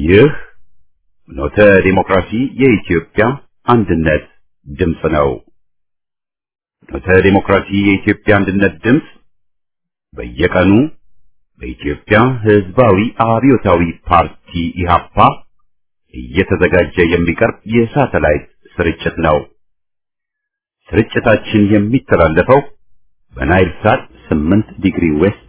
ይህ ኖተ ዲሞክራሲ የኢትዮጵያ አንድነት ድምፅ ነው። ኖተ ዲሞክራሲ የኢትዮጵያ አንድነት ድምፅ በየቀኑ በኢትዮጵያ ሕዝባዊ አብዮታዊ ፓርቲ ኢህአፓ እየተዘጋጀ የሚቀርብ የሳተላይት ስርጭት ነው። ስርጭታችን የሚተላለፈው በናይል ሳት 8 ዲግሪ ዌስት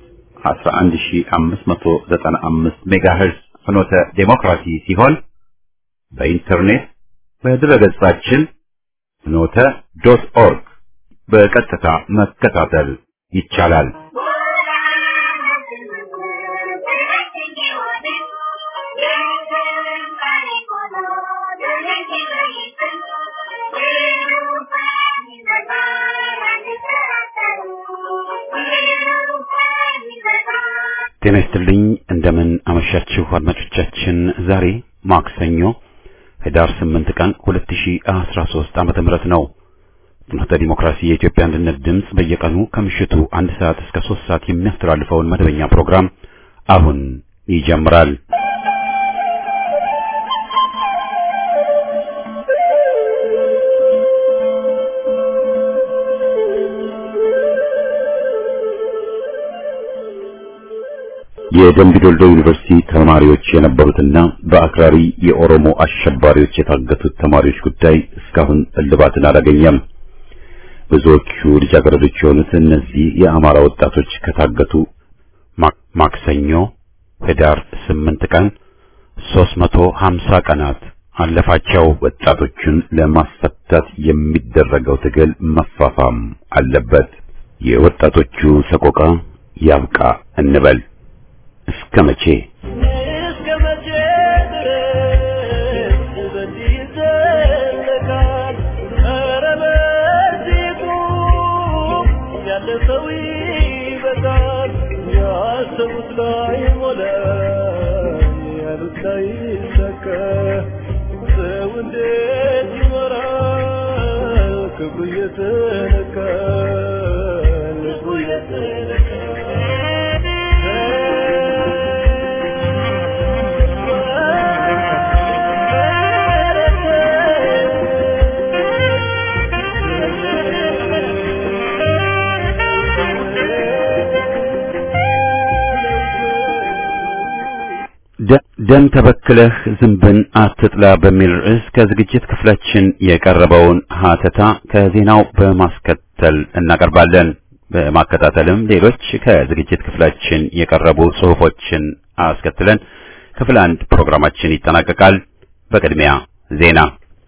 11595 ሜጋሄርዝ ፍኖተ ዴሞክራሲ ሲሆን በኢንተርኔት በድረገጻችን ፍኖተ ዶት ኦርግ በቀጥታ መከታተል ይቻላል። ጤና ይስጥልኝ። እንደምን አመሻችሁ አድማጮቻችን። ዛሬ ማክሰኞ ህዳር 8 ቀን 2013 ዓመተ ምህረት ነው። ፍኖተ ዲሞክራሲ የኢትዮጵያ አንድነት ድምፅ በየቀኑ ከምሽቱ አንድ ሰዓት እስከ 3 ሰዓት የሚያስተላልፈውን መደበኛ ፕሮግራም አሁን ይጀምራል። የደምቢዶልዶ ዩኒቨርሲቲ ተማሪዎች የነበሩትና በአክራሪ የኦሮሞ አሸባሪዎች የታገቱት ተማሪዎች ጉዳይ እስካሁን እልባትን አላገኘም። ብዙዎቹ ልጃገረዶች የሆኑት እነዚህ የአማራ ወጣቶች ከታገቱ ማክሰኞ ህዳር 8 ቀን 350 ቀናት አለፋቸው። ወጣቶቹን ለማስፈታት የሚደረገው ትግል መፋፋም አለበት። የወጣቶቹ ሰቆቃ ያብቃ እንበል። እስከ መቼ እስከ መቼ ድረስ በዚህ ይዘለቃል? ኧረ በዚህ ቁም፣ ያለፈው ይበቃል። ያሰቡት ላይ ሞላ፣ ያሉት ላይ ይሳካ። ሰው እንዴት ይኖራል? ክብሩ እየተነካ ልቡ ደም ተበክለህ ዝንብን አትጥላ በሚል ርዕስ ከዝግጅት ክፍላችን የቀረበውን ሀተታ ከዜናው በማስከተል እናቀርባለን። በማከታተልም ሌሎች ከዝግጅት ክፍላችን የቀረቡ ጽሑፎችን አስከትለን ክፍል አንድ ፕሮግራማችን ይጠናቀቃል። በቅድሚያ ዜና።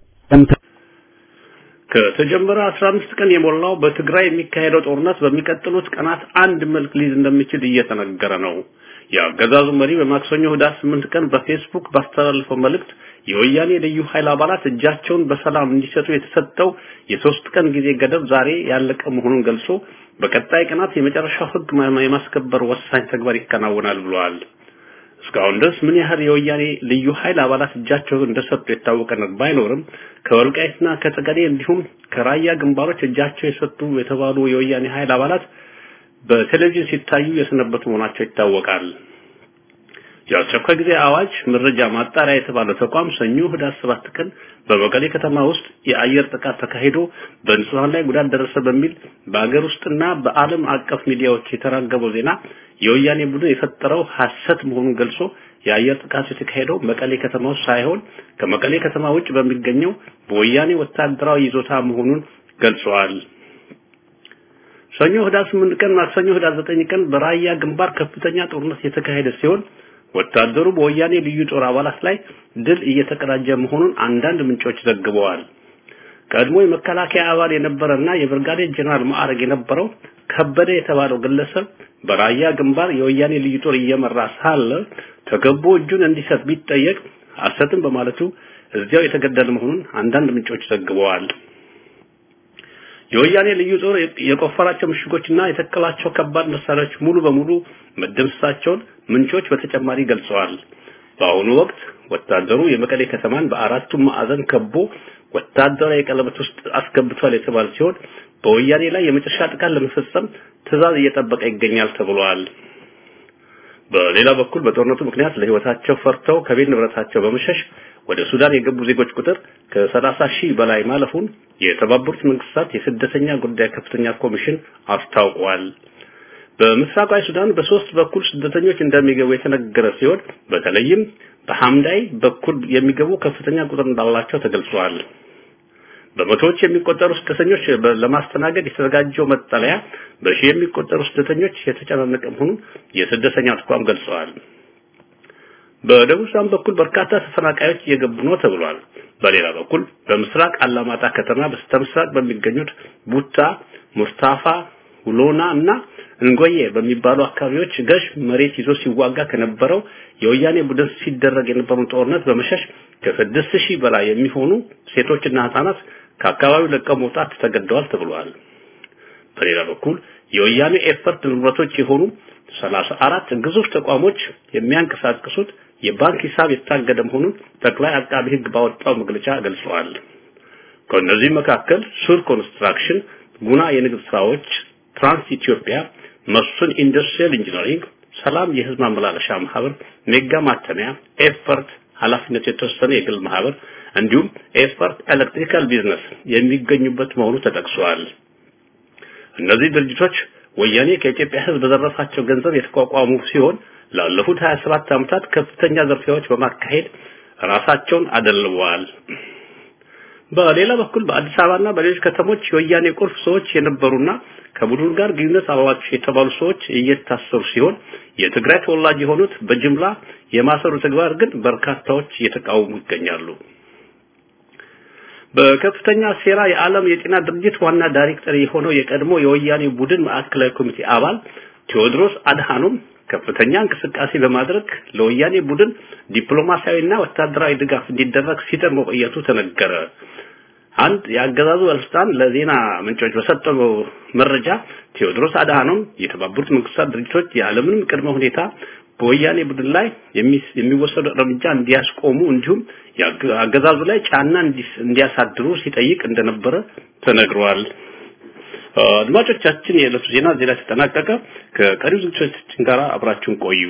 ከተጀመረ 15 ቀን የሞላው በትግራይ የሚካሄደው ጦርነት በሚቀጥሉት ቀናት አንድ መልክ ሊይዝ እንደሚችል እየተነገረ ነው። የአገዛዙ መሪ በማክሰኞ ህዳር 8 ቀን በፌስቡክ ባስተላለፈው መልእክት የወያኔ ልዩ ኃይል አባላት እጃቸውን በሰላም እንዲሰጡ የተሰጠው የሶስት ቀን ጊዜ ገደብ ዛሬ ያለቀ መሆኑን ገልጾ በቀጣይ ቀናት የመጨረሻው ህግ የማስከበር ወሳኝ ተግባር ይከናወናል ብለዋል። እስካሁን ድረስ ምን ያህል የወያኔ ልዩ ኃይል አባላት እጃቸውን እንደሰጡ የታወቀ ነገር ባይኖርም ከወልቃይትና ከጠገዴ እንዲሁም ከራያ ግንባሮች እጃቸው የሰጡ የተባሉ የወያኔ ኃይል አባላት በቴሌቪዥን ሲታዩ የሰነበቱ መሆናቸው ይታወቃል። የአስቸኳይ ጊዜ አዋጅ መረጃ ማጣሪያ የተባለው ተቋም ሰኞ ህዳር ሰባት ቀን በመቀሌ ከተማ ውስጥ የአየር ጥቃት ተካሂዶ በንጹሃን ላይ ጉዳት ደረሰ በሚል በአገር ውስጥና በዓለም አቀፍ ሚዲያዎች የተራገበው ዜና የወያኔ ቡድን የፈጠረው ሐሰት መሆኑን ገልጾ የአየር ጥቃቱ የተካሄደው መቀሌ ከተማ ውስጥ ሳይሆን ከመቀሌ ከተማ ውጭ በሚገኘው በወያኔ ወታደራዊ ይዞታ መሆኑን ገልጸዋል። ሰኞ ህዳር 8 ቀን ማክሰኞ ህዳር 9 ቀን በራያ ግንባር ከፍተኛ ጦርነት የተካሄደ ሲሆን ወታደሩ በወያኔ ልዩ ጦር አባላት ላይ ድል እየተቀዳጀ መሆኑን አንዳንድ ምንጮች ዘግበዋል። ቀድሞ የመከላከያ አባል የነበረና የብርጋዴር ጀነራል ማዕረግ የነበረው ከበደ የተባለው ግለሰብ በራያ ግንባር የወያኔ ልዩ ጦር እየመራ ሳለ ተገቦ እጁን እንዲሰጥ ቢጠየቅ ሐሰትን በማለቱ እዚያው የተገደለ መሆኑን አንዳንድ ምንጮች ዘግበዋል። የወያኔ ልዩ ጦር የቆፈራቸው ምሽጎችና የተከላቸው ከባድ መሳሪያዎች ሙሉ በሙሉ መደምሰሳቸውን ምንጮች በተጨማሪ ገልጸዋል። በአሁኑ ወቅት ወታደሩ የመቀሌ ከተማን በአራቱም ማዕዘን ከቦ ወታደራዊ ቀለበት ውስጥ አስገብቷል የተባለ ሲሆን በወያኔ ላይ የመጨረሻ ጥቃት ለመፈጸም ትዕዛዝ እየጠበቀ ይገኛል ተብሏል። በሌላ በኩል በጦርነቱ ምክንያት ለህይወታቸው ፈርተው ከቤት ንብረታቸው በመሸሽ ወደ ሱዳን የገቡ ዜጎች ቁጥር ከ30 ሺህ በላይ ማለፉን የተባበሩት መንግስታት የስደተኛ ጉዳይ ከፍተኛ ኮሚሽን አስታውቋል። በምስራቃዊ ሱዳን በሶስት በኩል ስደተኞች እንደሚገቡ የተነገረ ሲሆን በተለይም በሐምዳይ በኩል የሚገቡ ከፍተኛ ቁጥር እንዳላቸው ተገልጿል። በመቶዎች የሚቆጠሩ ስደተኞች ለማስተናገድ የተዘጋጀው መጠለያ በሺህ የሚቆጠሩ ስደተኞች የተጨናነቀ መሆኑን የስደተኛ ተቋም ገልጸዋል። በደቡብ ሱዳን በኩል በርካታ ተፈናቃዮች እየገቡ ነው ተብሏል። በሌላ በኩል በምስራቅ አላማጣ ከተማ በስተምስራቅ በሚገኙት ቡታ፣ ሙስታፋ፣ ውሎና እና እንጎዬ በሚባሉ አካባቢዎች ገዥ መሬት ይዞ ሲዋጋ ከነበረው የወያኔ ቡድን ሲደረግ የነበረውን ጦርነት በመሸሽ ከስድስት ሺህ በላይ የሚሆኑ ሴቶችና ህጻናት ከአካባቢው ለቀው መውጣት ተገደዋል ተብሏል። በሌላ በኩል የወያኔ ኤፈርት ንብረቶች የሆኑ ሰላሳ አራት ግዙፍ ተቋሞች የሚያንቀሳቅሱት የባንክ ሂሳብ የታገደ መሆኑን ጠቅላይ አቃቢ ህግ ባወጣው መግለጫ ገልጸዋል። ከእነዚህ መካከል ሱር ኮንስትራክሽን፣ ጉና የንግድ ስራዎች፣ ትራንስ ኢትዮጵያ፣ መስፍን ኢንዱስትሪያል ኢንጂነሪንግ፣ ሰላም የህዝብ ማመላለሻ ማህበር፣ ሜጋ ማተሚያ፣ ኤፈርት ኃላፊነቱ የተወሰነ የግል ማህበር እንዲሁም ኤፈርት ኤሌክትሪካል ቢዝነስ የሚገኙበት መሆኑ ተጠቅሷል። እነዚህ ድርጅቶች ወያኔ ከኢትዮጵያ ህዝብ በዘረፋቸው ገንዘብ የተቋቋሙ ሲሆን ላለፉት 27 ዓመታት ከፍተኛ ዘርፊያዎች በማካሄድ ራሳቸውን አደልበዋል። በሌላ በኩል በአዲስ አበባና በሌሎች ከተሞች የወያኔ ቁልፍ ሰዎች የነበሩና ከቡድኑ ጋር ግንኙነት አላቸው የተባሉ ሰዎች እየታሰሩ ሲሆን የትግራይ ተወላጅ የሆኑት በጅምላ የማሰሩ ተግባር ግን በርካታዎች እየተቃወሙ ይገኛሉ። በከፍተኛ ሴራ የዓለም የጤና ድርጅት ዋና ዳይሬክተር የሆነው የቀድሞ የወያኔ ቡድን ማዕከላዊ ኮሚቴ አባል ቴዎድሮስ አድሃኖም ከፍተኛ እንቅስቃሴ በማድረግ ለወያኔ ቡድን ዲፕሎማሲያዊና ወታደራዊ ድጋፍ እንዲደረግ ሲጥር መቆየቱ ተነገረ። አንድ የአገዛዙ ባለስልጣን ለዜና ምንጮች በሰጠው መረጃ ቴዎድሮስ አድሃኖም የተባበሩት መንግስታት ድርጅቶች ያለምንም ቅድመ ሁኔታ በወያኔ ቡድን ላይ የሚወሰዱ እርምጃ እንዲያስቆሙ እንዲሁም አገዛዙ ላይ ጫና እንዲያሳድሩ ሲጠይቅ እንደነበረ ተነግሯል። አድማጮቻችን፣ የዕለቱ ዜና እዚህ ላይ ተጠናቀቀ። ከቀሪው ዝግጅቶቻችን ጋር አብራችሁን ቆዩ።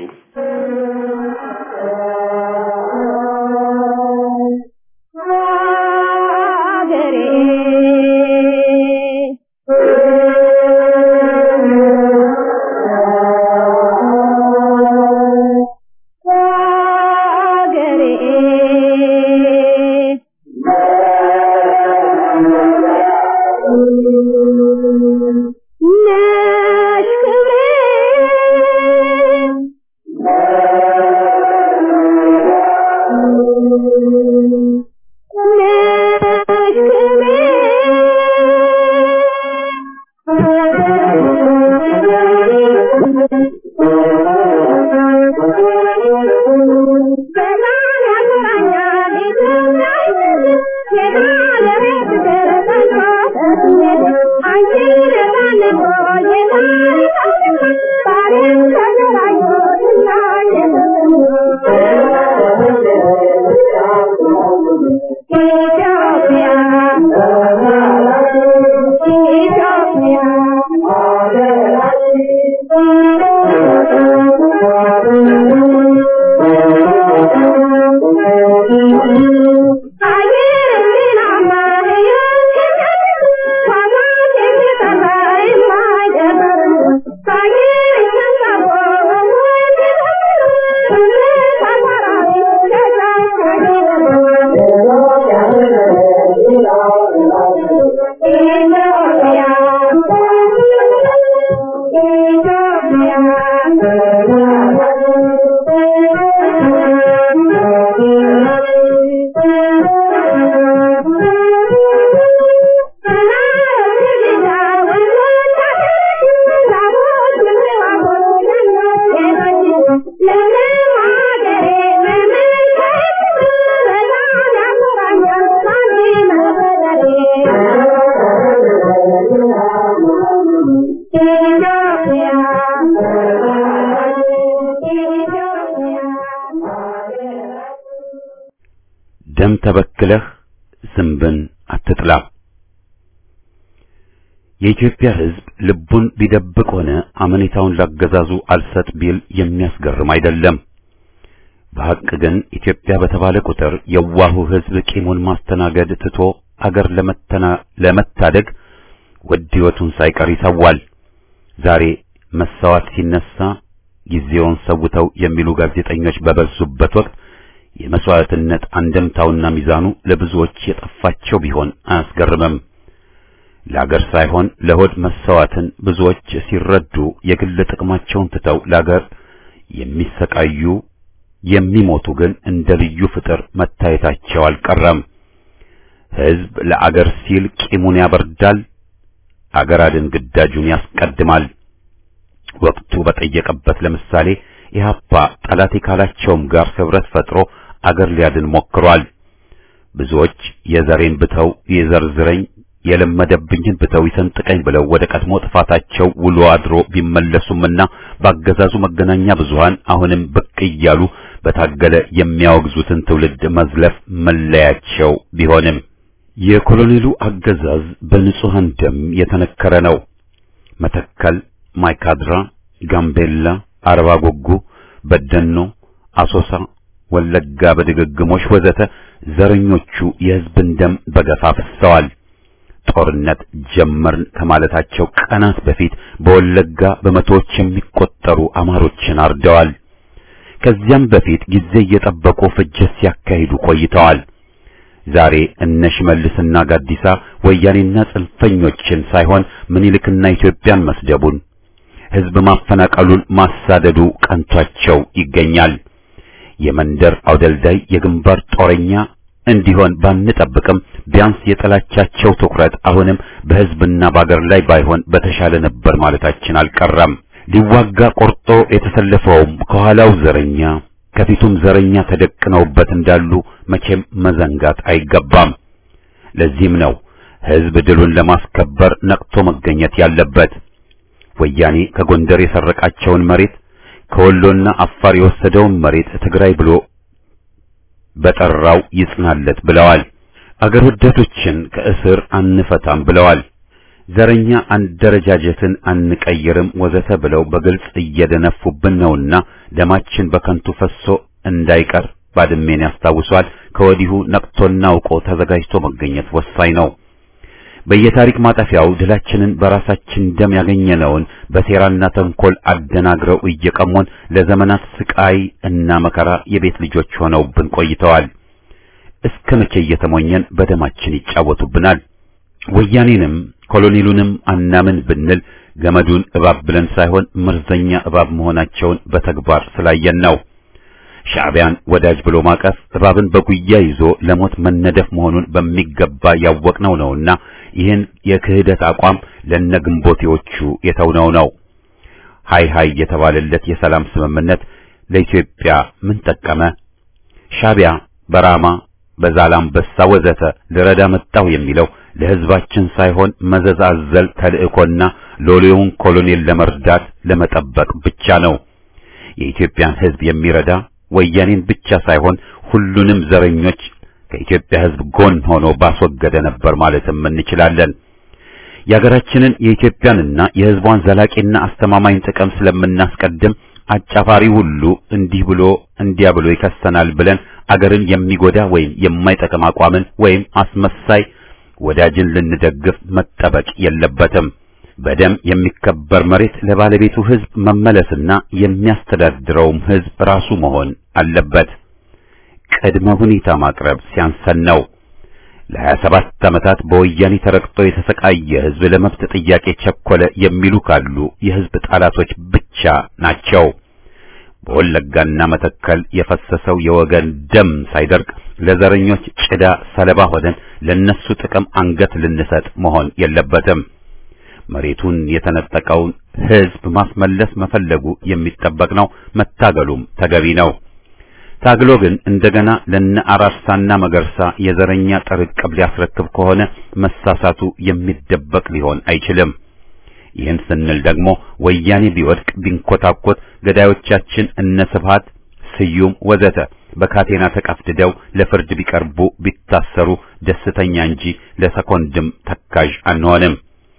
ደም ተበክለህ ዝንብን አትጥላ። የኢትዮጵያ ሕዝብ ልቡን ቢደብቅ ሆነ አመኔታውን ላገዛዙ አልሰጥ ቢል የሚያስገርም አይደለም። በሐቅ ግን ኢትዮጵያ በተባለ ቁጥር የዋሁ ሕዝብ ቂሙን ማስተናገድ ትቶ አገር ለመተና ለመታደግ ውድ ሕይወቱን ሳይቀር ይሰዋል። ዛሬ መሰዋት ሲነሳ ጊዜውን ሰውተው የሚሉ ጋዜጠኞች በበዙበት ወቅት የመስዋዕትነት አንደምታውና ሚዛኑ ለብዙዎች የጠፋቸው ቢሆን አያስገርምም። ለአገር ሳይሆን ለሆድ መሰዋትን ብዙዎች ሲረዱ የግል ጥቅማቸውን ትተው ለአገር የሚሰቃዩ የሚሞቱ ግን እንደ ልዩ ፍጥር መታየታቸው አልቀረም። ሕዝብ ለአገር ሲል ቂሙን ያበርዳል፣ አገር አድን ግዳጁን ያስቀድማል። ወቅቱ በጠየቀበት ለምሳሌ ኢህአፓ ጠላቴ ካላቸውም ጋር ህብረት ፈጥሮ አገር ሊያድን ሞክሯል። ብዙዎች የዘሬን ብተው የዘርዝረኝ የለመደብኝን ብተው ይሰንጥቀኝ ብለው ወደ ቀድሞ ጥፋታቸው ውሎ አድሮ ቢመለሱምና ባገዛዙ መገናኛ ብዙሃን አሁንም ብቅ እያሉ በታገለ የሚያወግዙትን ትውልድ መዝለፍ መለያቸው ቢሆንም የኮሎኔሉ አገዛዝ በንጹሐን ደም የተነከረ ነው። መተከል፣ ማይካድራ፣ ጋምቤላ፣ አርባ ጉጉ፣ በደኖ፣ አሶሳ፣ ወለጋ በድግግሞሽ ወዘተ ዘረኞቹ የሕዝብን ደም በገፋ ፈሰዋል። ጦርነት ጀመርን ከማለታቸው ቀናት በፊት በወለጋ በመቶዎች የሚቆጠሩ አማሮችን አርደዋል። ከዚያም በፊት ጊዜ እየጠበቁ ፍጅት ሲያካሂዱ ቆይተዋል። ዛሬ እነ ሽመልስና ጋዲሳ ወያኔና ጽንፈኞችን ሳይሆን ምኒልክና ኢትዮጵያን መስደቡን ሕዝብ ማፈናቀሉን ማሳደዱ ቀንቷቸው ይገኛል። የመንደር አውደልዳይ የግንባር ጦረኛ እንዲሆን ባንጠብቅም ቢያንስ የጠላቻቸው ትኩረት አሁንም በሕዝብና በአገር ላይ ባይሆን በተሻለ ነበር ማለታችን አልቀረም። ሊዋጋ ቆርጦ የተሰለፈውም ከኋላው ዘረኛ ከፊቱም ዘረኛ ተደቅነውበት እንዳሉ መቼም መዘንጋት አይገባም። ለዚህም ነው ሕዝብ ድሉን ለማስከበር ነቅቶ መገኘት ያለበት። ወያኔ ከጎንደር የሰረቃቸውን መሬት ከወሎና አፋር የወሰደውን መሬት ትግራይ ብሎ በጠራው ይጽናለት ብለዋል። አገር ወዳዶችን ከእስር አንፈታም ብለዋል። ዘረኛ አደረጃጀትን አንቀይርም ወዘተ ብለው በግልጽ እየደነፉብን ነውና ደማችን በከንቱ ፈሶ እንዳይቀር ባድሜን ያስታውሷል። ከወዲሁ ነቅቶና አውቆ ተዘጋጅቶ መገኘት ወሳኝ ነው። በየታሪክ ማጠፊያው ድላችንን በራሳችን ደም ያገኘነውን በሴራና ተንኮል አደናግረው እየቀሙን ለዘመናት ስቃይ እና መከራ የቤት ልጆች ሆነውብን ቆይተዋል። እስከ መቼ እየተሞኘን በደማችን ይጫወቱብናል? ወያኔንም ኮሎኔሉንም አናምን ብንል ገመዱን እባብ ብለን ሳይሆን መርዘኛ እባብ መሆናቸውን በተግባር ስላየን ነው። ሻዕቢያን ወዳጅ ብሎ ማቀፍ እባብን በጉያ ይዞ ለሞት መነደፍ መሆኑን በሚገባ ያወቅነው ነውና ይህን የክህደት አቋም ለነግንቦቴዎቹ የተውነው ነው። ሃይ ሃይ የተባለለት የሰላም ስምምነት ለኢትዮጵያ ምን ጠቀመ? ሻዕቢያ በራማ በዛላምበሳ ወዘተ ልረዳ መጣሁ የሚለው ለሕዝባችን ሳይሆን መዘዝ አዘል ተልእኮና ሎሌውን ኮሎኔል ለመርዳት ለመጠበቅ ብቻ ነው። የኢትዮጵያን ሕዝብ የሚረዳ ወያኔን ብቻ ሳይሆን ሁሉንም ዘረኞች ከኢትዮጵያ ሕዝብ ጎን ሆኖ ባስወገደ ነበር ማለትም እንችላለን። የሀገራችንን የኢትዮጵያንና የሕዝቧን ዘላቂና አስተማማኝ ጥቅም ስለምናስቀድም አጫፋሪ ሁሉ እንዲህ ብሎ እንዲያ ብሎ ይከሰናል ብለን አገርን የሚጎዳ ወይም የማይጠቅም አቋምን ወይም አስመሳይ ወዳጅን ልንደግፍ መጠበቅ የለበትም። በደም የሚከበር መሬት ለባለቤቱ ሕዝብ መመለስና የሚያስተዳድረውም ሕዝብ ራሱ መሆን አለበት። ቅድመ ሁኔታ ማቅረብ ሲያንሰን ነው። ለሀያ ሰባት ዓመታት በወያኔ ተረግጦ የተሰቃየ ሕዝብ ለመብት ጥያቄ ቸኮለ የሚሉ ካሉ የሕዝብ ጠላቶች ብቻ ናቸው። በወለጋና መተከል የፈሰሰው የወገን ደም ሳይደርቅ ለዘረኞች ጭዳ ሰለባ ሆነን ለነሱ ጥቅም አንገት ልንሰጥ መሆን የለበትም። መሬቱን የተነጠቀውን ሕዝብ ማስመለስ መፈለጉ የሚጠበቅ ነው። መታገሉም ተገቢ ነው። ታግሎ ግን እንደገና ለነ አራርሳና መገርሳ የዘረኛ ጥርቅም ሊያስረክብ ከሆነ መሳሳቱ የሚደበቅ ሊሆን አይችልም። ይህን ስንል ደግሞ ወያኔ ቢወድቅ ቢንኮታኮት ገዳዮቻችን እነ ስብሃት ስዩም ወዘተ በካቴና ተቀፍድደው ለፍርድ ቢቀርቡ ቢታሰሩ ደስተኛ እንጂ ለሰኮንድም ተካዥ አንሆንም።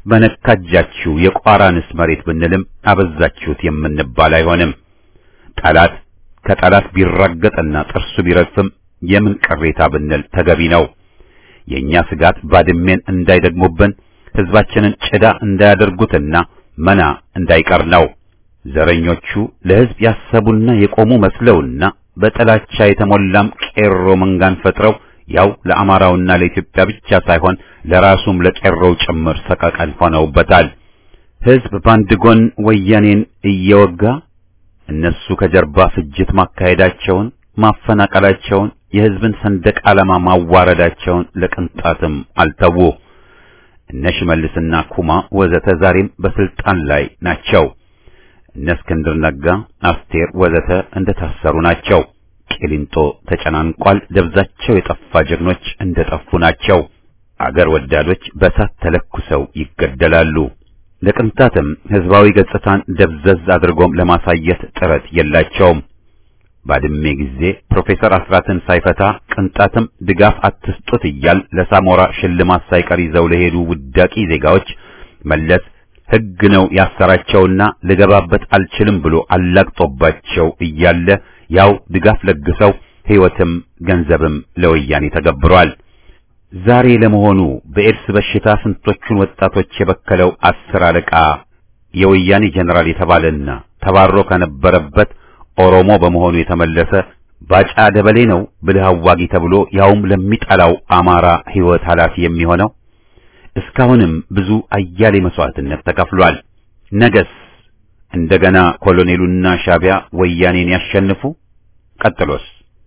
በነካጃችሁ የቋራንስ መሬት ብንልም አበዛችሁት የምንባል አይሆንም። ጠላት ከጠላት ቢራገጥና ጥርሱ ቢረግፍም የምን ቅሬታ ብንል ተገቢ ነው። የኛ ስጋት ባድሜን እንዳይደግሙብን ህዝባችንን ጭዳ እንዳያደርጉትና መና እንዳይቀር ነው። ዘረኞቹ ለህዝብ ያሰቡና የቆሙ መስለውና በጥላቻ የተሞላም ቄሮ መንጋን ፈጥረው ያው ለአማራውና ለኢትዮጵያ ብቻ ሳይሆን ለራሱም ለቄሮው ጭምር ሰቀቀን ሆነውበታል። ህዝብ በአንድ ጎን ወያኔን እየወጋ እነሱ ከጀርባ ፍጅት ማካሄዳቸውን፣ ማፈናቀላቸውን፣ የህዝብን ሰንደቅ ዓላማ ማዋረዳቸውን ለቅንጣትም አልተዉ። እነ ሽመልስና ኩማ ወዘተ ዛሬም በስልጣን ላይ ናቸው። እነ እስክንድር ነጋ፣ አስቴር ወዘተ እንደታሰሩ ናቸው። ቂሊንጦ ተጨናንቋል። ደብዛቸው የጠፋ ጀግኖች እንደጠፉ ናቸው። አገር ወዳዶች በሳት ተለኩሰው ይገደላሉ። ለቅንጣትም ህዝባዊ ገጽታን ደብዘዝ አድርጎም ለማሳየት ጥረት የላቸውም። ባድሜ ጊዜ ፕሮፌሰር አስራትን ሳይፈታ ቅንጣትም ድጋፍ አትስጡት እያል ለሳሞራ ሽልማት ሳይቀር ይዘው ለሄዱ ውዳቂ ዜጋዎች መለስ ሕግ ነው ያሰራቸውና ልገባበት አልችልም ብሎ አላግጦባቸው እያለ ያው ድጋፍ ለግሰው ሕይወትም ገንዘብም ለወያኔ ተገብሯል። ዛሬ ለመሆኑ በኤድስ በሽታ ስንቶቹን ወጣቶች የበከለው አስር አለቃ የወያኔ ጀነራል የተባለና ተባሮ ከነበረበት ኦሮሞ በመሆኑ የተመለሰ ባጫ ደበሌ ነው ብልህ አዋጊ ተብሎ ያውም ለሚጠላው አማራ ሕይወት ኃላፊ የሚሆነው? እስካሁንም ብዙ አያሌ መስዋዕትነት ተከፍሏል። ነገስ እንደገና ኮሎኔሉና ሻቢያ ወያኔን ያሸንፉ? ቀጥሎስ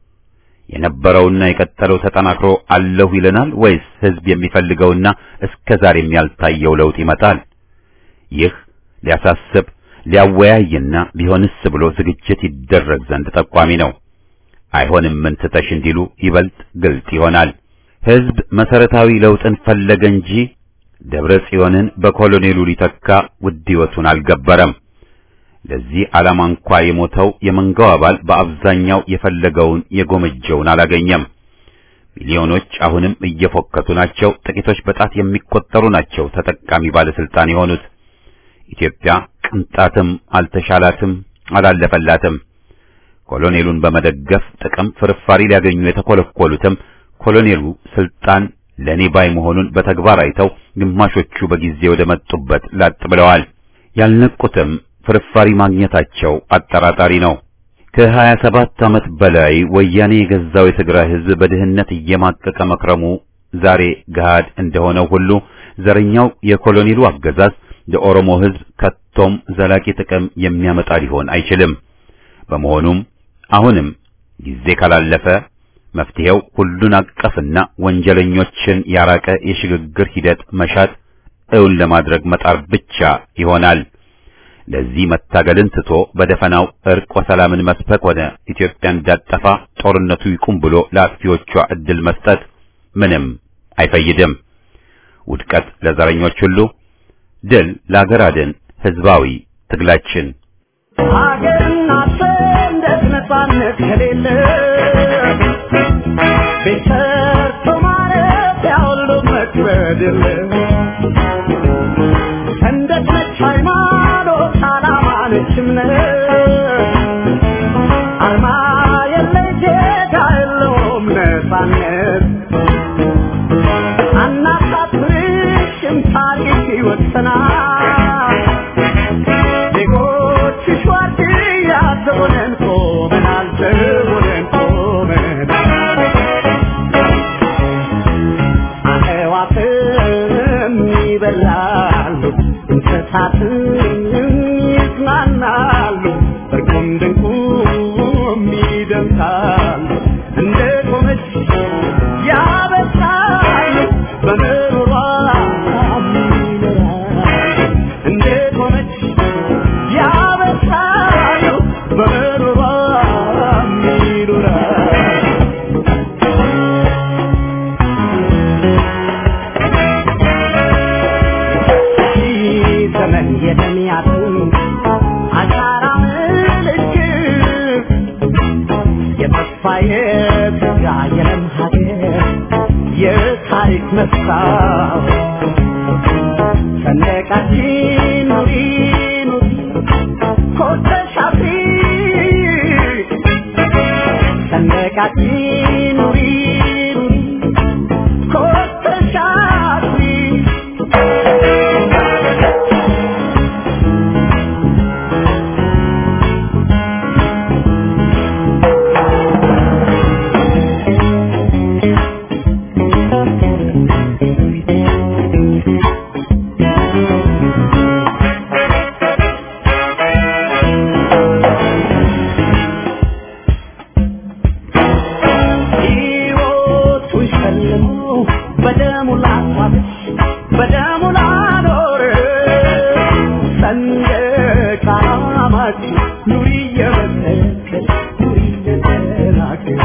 የነበረውና የቀጠለው ተጠናክሮ አለሁ ይለናል ወይስ ህዝብ የሚፈልገውና እስከ ዛሬም ያልታየው ለውጥ ይመጣል? ይህ ሊያሳስብ ሊያወያይና ቢሆንስ ብሎ ዝግጅት ይደረግ ዘንድ ጠቋሚ ነው። አይሆንም ምን ትተሽ እንዲሉ ይበልጥ ግልጥ ይሆናል። ህዝብ መሰረታዊ ለውጥን ፈለገ እንጂ ደብረ ጽዮንን በኮሎኔሉ ሊተካ ውድ ሕይወቱን አልገበረም። ለዚህ ዓላማ እንኳ የሞተው የመንጋው አባል በአብዛኛው የፈለገውን የጎመጀውን አላገኘም። ሚሊዮኖች አሁንም እየፎከቱ ናቸው። ጥቂቶች በጣት የሚቆጠሩ ናቸው ተጠቃሚ ባለስልጣን የሆኑት። ኢትዮጵያ ቅንጣትም አልተሻላትም፣ አላለፈላትም። ኮሎኔሉን በመደገፍ ጥቅም ፍርፋሪ ሊያገኙ የተኮለኮሉትም ኮሎኔሉ ስልጣን ለኔ ባይ መሆኑን በተግባር አይተው ግማሾቹ በጊዜ ወደ መጡበት ላጥ ብለዋል። ያልነቁትም ፍርፋሪ ማግኘታቸው አጠራጣሪ ነው። ከሀያ ሰባት ዓመት በላይ ወያኔ የገዛው የትግራይ ሕዝብ በድህነት እየማቀቀ መክረሙ ዛሬ ገሃድ እንደሆነው ሁሉ ዘረኛው የኮሎኔሉ አገዛዝ ለኦሮሞ ሕዝብ ከቶም ዘላቂ ጥቅም የሚያመጣ ሊሆን አይችልም። በመሆኑም አሁንም ጊዜ ካላለፈ መፍትሄው ሁሉን አቀፍና ወንጀለኞችን ያራቀ የሽግግር ሂደት መሻት እውን ለማድረግ መጣር ብቻ ይሆናል። ለዚህ መታገልን ትቶ በደፈናው እርቅ ወሰላምን መስበክ ሆነ ኢትዮጵያ እንዳጠፋ ጦርነቱ ይቁም ብሎ ለአጥፊዎቿ እድል መስጠት ምንም አይፈይድም። ውድቀት ለዘረኞች ሁሉ፣ ድል ለአገር አድን ህዝባዊ ትግላችን። ሀገርና ሰንደቅ ነጻነት ከሌለ ቤት ሰርቶ ማረፊያ ሁሉ መክበድ የለ ሰንደቅ ነች ሃይማኖት፣ ዓላማ ነች እምነት አርማ የለ ጌታ የለውም ነጻነት አናሳፍርሽም ታሪክ ይወሰናል ዜጎችሽ ዋርድያ ዘቦነን ቆመናል ዘቦነን ቆመናል አዕዋፍም ይበላሉ እንስሳትም ይዝናናሉ እርቁም ድንቁም ይደምሳሉ እንደ ቆመች ያበሳሉ በምሮሯ ይኖራሉ እንደ ቆመች ያበሳሉ በምሮሯ ይኖራሉ ዘመን የተሚያቱ አሻራ ምልክት የተስፋ የትጋ የለም ሀገር የታሪክ መስታወት ሰንደቃችን ኑሪ ኑሪ ኮርተሽ አፍሪ ሰንደቃችን ኑሪ ኑሪ ኮርተሽ አፍሪ ሕይወቱን ሸልሞ በደሙ ላስዋበች በደሙ ላኖር ሰንደቅ ዓላማችን ኑሪ እየመሰከች ኑሪ እየተናገር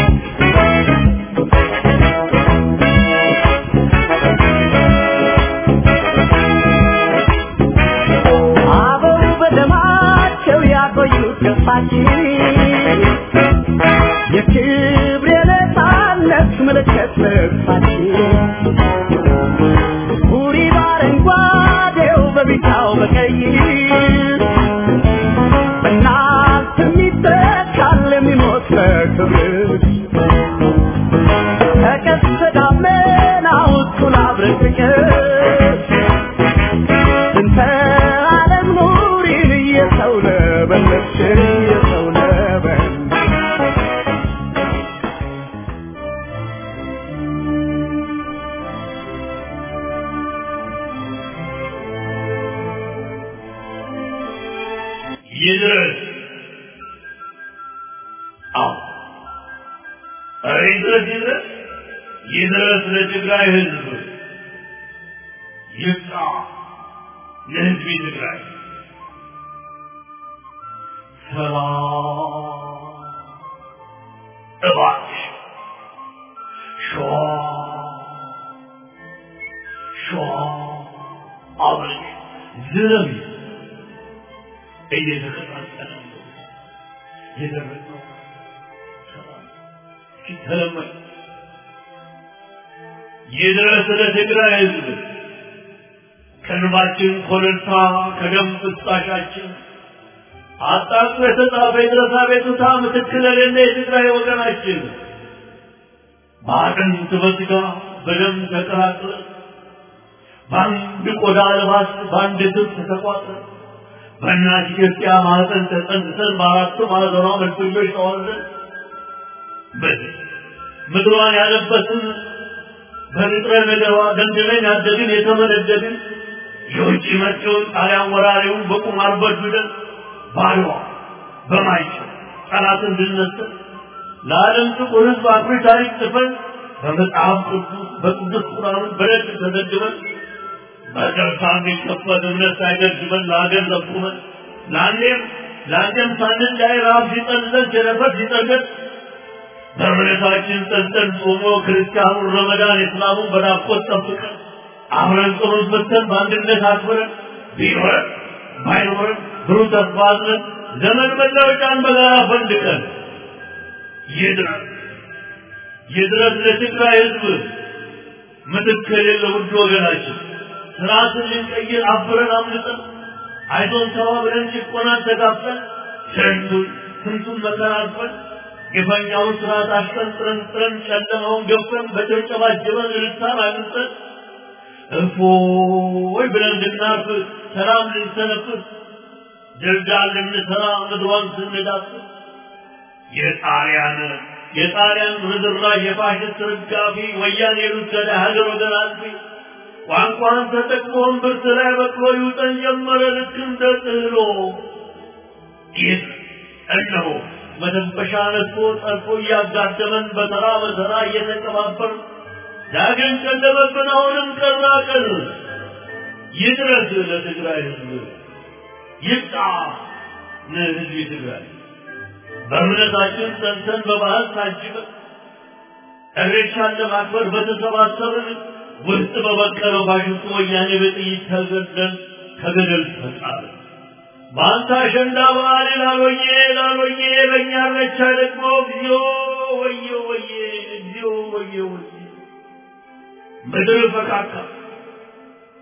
አበው በደማቸው ያቆዩት ገፋችን የክብር የነፃነት ምልክት ልብሳችን ቡሪ በአረንጓዴው በቢጫው በቀይ በእናት የሚተካል የሚሞት በክብር ከቀስተ ደመናው እኩል አብረን ፍቅር እንተ ዓለም ኑሪን እየሰው ለበለች እየሰው ለበለች ይድረስ። አዎ ኧረ ይድረስ ይድረስ ይድረስ ለትግራይ ሕዝብ ይብቃ ለሕዝብ ትግራይ ሰላም እባክሽ ሸዋ ሸዋ አብረሽ ዝረቢ እየተቀጣጠለ ነው የደረሰው ሰላም ሲተለመድ ይድረስ ለትግራይ ሕዝብ ከንባችን ኮለልታ ከደም ፍሳሻችን አጣጥፎ የተጻፈ የድረሳ ቤቱታ ምትክል የሌለ የትግራይ ወገናችን በአጥንት በስጋ በደም ተቀላቅለን በአንድ ቆዳ ልባስ በአንድ ትብስ ተቋጥረን በእናት ኢትዮጵያ ማህፀን ተጸንሰን በአራቱ ማዕዘኗ መልክዮች ተዋልደን በዚህ ምድሯን ያለበትን በንጥረ ነገሯ ደንድነን ያደግን የተመነደግን የውጭ መጪውን ጣሊያን ወራሪውን በቁማር በድለን ባድዋ በማይጨው ጠላትን ድልነስተን ለዓለም ጥቁር ሕዝብ አኩሪ ታሪክ ጽፈን በመጽሐፍ ቅዱስ በቅዱስ ቁርአን በደግ ተዘግበን በደርሳ የሚከፈል እምነት ሳይገድበን ለሀገር ዘቁመን ለአንዴም ለአንዴም ሳንን ላይ ረሃብ ሲጠልዘን ቸነፈር ሲጠገን በእምነታችን ጸንተን ጾሞ ክርስቲያኑን ረመዳን እስላሙን በናፍቆት ጠብቀን አብረን ጸሎት በተን በአንድነት አክብረን ቢኖረን ባይኖረን ብሩህ ተስፋ አዝለን ዘመን መለወጫን በጋራ ፈንድቀን ይድረስ ይድረስ ለትግራይ ህዝብ ምትክ የሌለ ውድ ወገናችን ስርዓትን ልንቀይር አብረን አምልጠን አይዞን ተባብለን ጭቆናን ተጋፍተን ስንቱን ስንቱን መከራ አልፈን ግፈኛውን ስርዓት አሽቀንጥረን ጥረን ጨለማውን ገፈን በጭብጨባ ጅበን ልሳን አግኝተን እፎይ ብለን እንድናርፍ ሰላም ልንሰነፍስ ድልዳል ልንሰራ ምድሯን ስንዳስስ የጣሊያን የጣሊያን ርዝራዥ የፋሽስት ርጋፊ ወያኔ ሉከዳ ሀገር ወገን አልፊ ቋንቋን ተጠቅሞ እምብርት ላይ በቅሎ ይውጠን ጀመረ ልክ እንደ ጥህሎ ይህ እነሆ መተንፈሻ ነስቶ ጠልፎ እያጋደመን በተራ በተራ እየተቀባበር ዳግም ጨለመብን አሁንም ቀና ቀን ይድረስ ለትግራይ ህዝብ ይብቃ ለህዝብ ትግራይ በእምነታችን ጸንተን በባህል ታጅበን እሬቻን ለማክበር በተሰባሰብን ውስጥ በበቀለው ፋሽስቱ ወያኔ በጥይት ተገደል ከገደል ተጣለ። በአንተ አሸንዳ በዓል ላሎዬ ላሎዬ በእኛ እሬቻ ደግሞ እግዚኦ ወየ ወየ እግዚኦ ወየ ወየ ምድር ፈካካ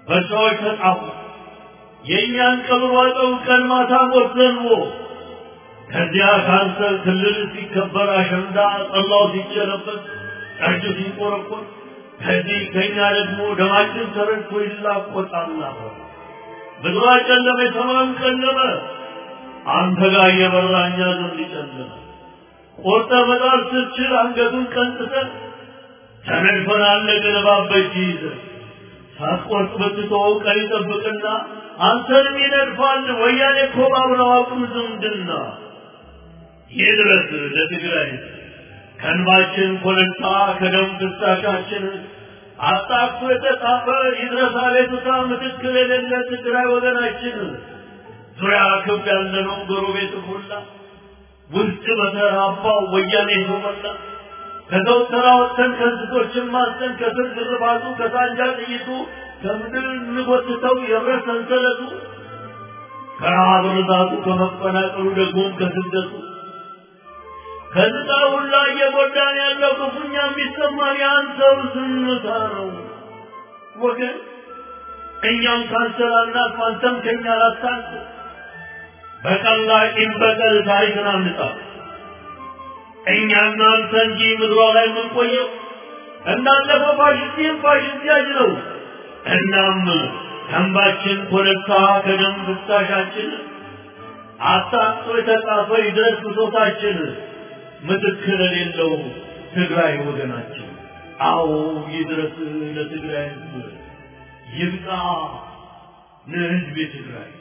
በሰዎች ተጣፉ። የእኛን ቀብር ዋጠው ቀን ማታ ሞት ዘንቦ ከዚያ ካንሰር ክልል ሲከበር አሸንዳ ጠላው ሲጨለበት ጠጁ ሲንቆረቆር ከዚህ ከኛ ደግሞ ደማችን ተረድቶ ይላቆጣል ነበር። ምድሯ ጨለመ፣ የሰማዩም ጨለመ። አንተ ጋር እየበራ እኛ ዘንድ ጨለመ። ቆርጠ መጣል ስትችል አንገቱን ቀንጥተን ተነድፈን አለቅን እባብ በእጅ ይዘን ሳትቆርጥ ብትተወው ቀን ይጠብቅና አንተንም ይነድፋል። ወያኔ እኮ ባብረው አቁም ዝምድና ይድረስ ለትግራይ ከእንባችን ኮለልታ ከደም ፍሳሻችን አጣቅቶ የተጻፈ ይድረስ አቤቱታ ምትክል የሌለ ትግራይ ወገናችን ዙሪያ ክብ ያለነው ጎረቤት ሁላ ውስጥ በተራባው ወያኔ ሾመላ ከዘውተራ ወጥተን ከእንስሶችን ማስተን ከስር ግርባቱ ከሳንጃ ጥይቱ ከምድር እንጎትተው የብረት ሰንሰለቱ ከረሃብ ርዛቱ ከመፈናቀሉ ደግሞም ከስደቱ ከዝጣ ሁላ እየጎዳን ያለው ክፉኛ የሚሰማን የአንተው ዝምታ ነው ወገን። እኛም ካንሰር አናልፍ፣ አንተም ከኛ ላታልፍ። በቀላ ቂም በቀል ታሪክን አንጻ እኛና አንተ እንጂ ምድሯ ላይ የምንቆየው እንዳለፈው ፋሽስቲም ፋሽስት ያጅ ነው። እናም ከእንባችን ኮረብታ ከደም ፍሳሻችን አጣጥቶ የተጻፈ ይድረስ ብሶታችን ምትክ ለሌለው ትግራይ ወገናችን። አዎ ይድረስ ለትግራይ ሕዝብ ይብቃ ለሕዝብ ትግራይ።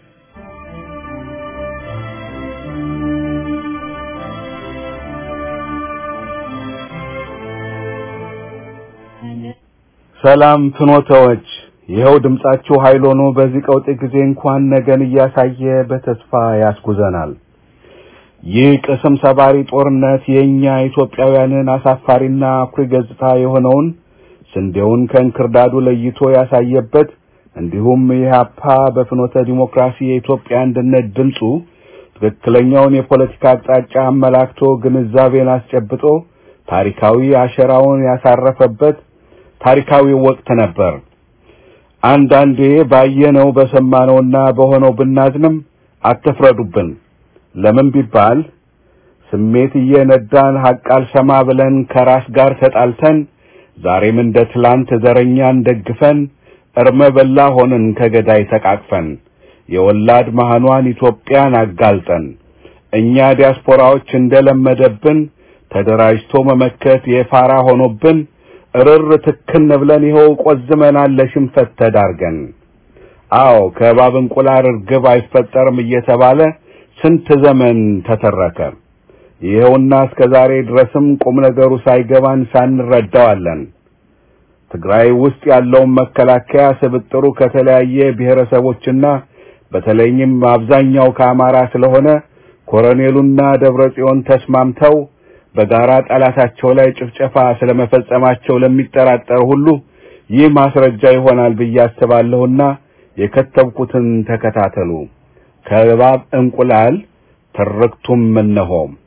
ሰላም ፍኖተዎች፣ ይኸው ድምጻችሁ ኃይል ሆኖ በዚህ ቀውጢ ጊዜ እንኳን ነገን እያሳየ በተስፋ ያስጉዘናል። ይህ ቅስም ሰባሪ ጦርነት የእኛ ኢትዮጵያውያንን አሳፋሪና አኩሪ ገጽታ የሆነውን ስንዴውን ከእንክርዳዱ ለይቶ ያሳየበት እንዲሁም ኢህአፓ በፍኖተ ዲሞክራሲ የኢትዮጵያ አንድነት ድምፁ ትክክለኛውን የፖለቲካ አቅጣጫ አመላክቶ ግንዛቤን አስጨብጦ ታሪካዊ አሸራውን ያሳረፈበት ታሪካዊ ወቅት ነበር። አንዳንዴ ባየነው በሰማነውና በሆነው ብናዝንም አትፍረዱብን። ለምን ቢባል ስሜት እየነዳን ሐቅ አልሰማ ብለን ከራስ ጋር ተጣልተን ዛሬም እንደ ትላንት ዘረኛን ደግፈን እርመ በላ ሆንን ከገዳይ ተቃቅፈን የወላድ መሃኗን ኢትዮጵያን አጋልጠን እኛ ዲያስፖራዎች እንደለመደብን ተደራጅቶ መመከት የፋራ ሆኖብን እርር ትክን ብለን ይኸው ቆዝመናል ለሽንፈት ተዳርገን። አዎ ከእባብ እንቁላል እርግብ አይፈጠርም እየተባለ ስንት ዘመን ተተረከ። ይኸውና እስከ ዛሬ ድረስም ቁም ነገሩ ሳይገባን ሳንረዳዋለን። ትግራይ ውስጥ ያለውን መከላከያ ስብጥሩ ከተለያየ ብሔረሰቦችና በተለይም አብዛኛው ከአማራ ስለሆነ ኮሎኔሉና ደብረ ጽዮን ተስማምተው በጋራ ጠላታቸው ላይ ጭፍጨፋ ስለመፈጸማቸው ለሚጠራጠር ሁሉ ይህ ማስረጃ ይሆናል ብዬ አስባለሁና የከተብኩትን ተከታተሉ። ከእባብ እንቁላል ትርክቱም እነሆ።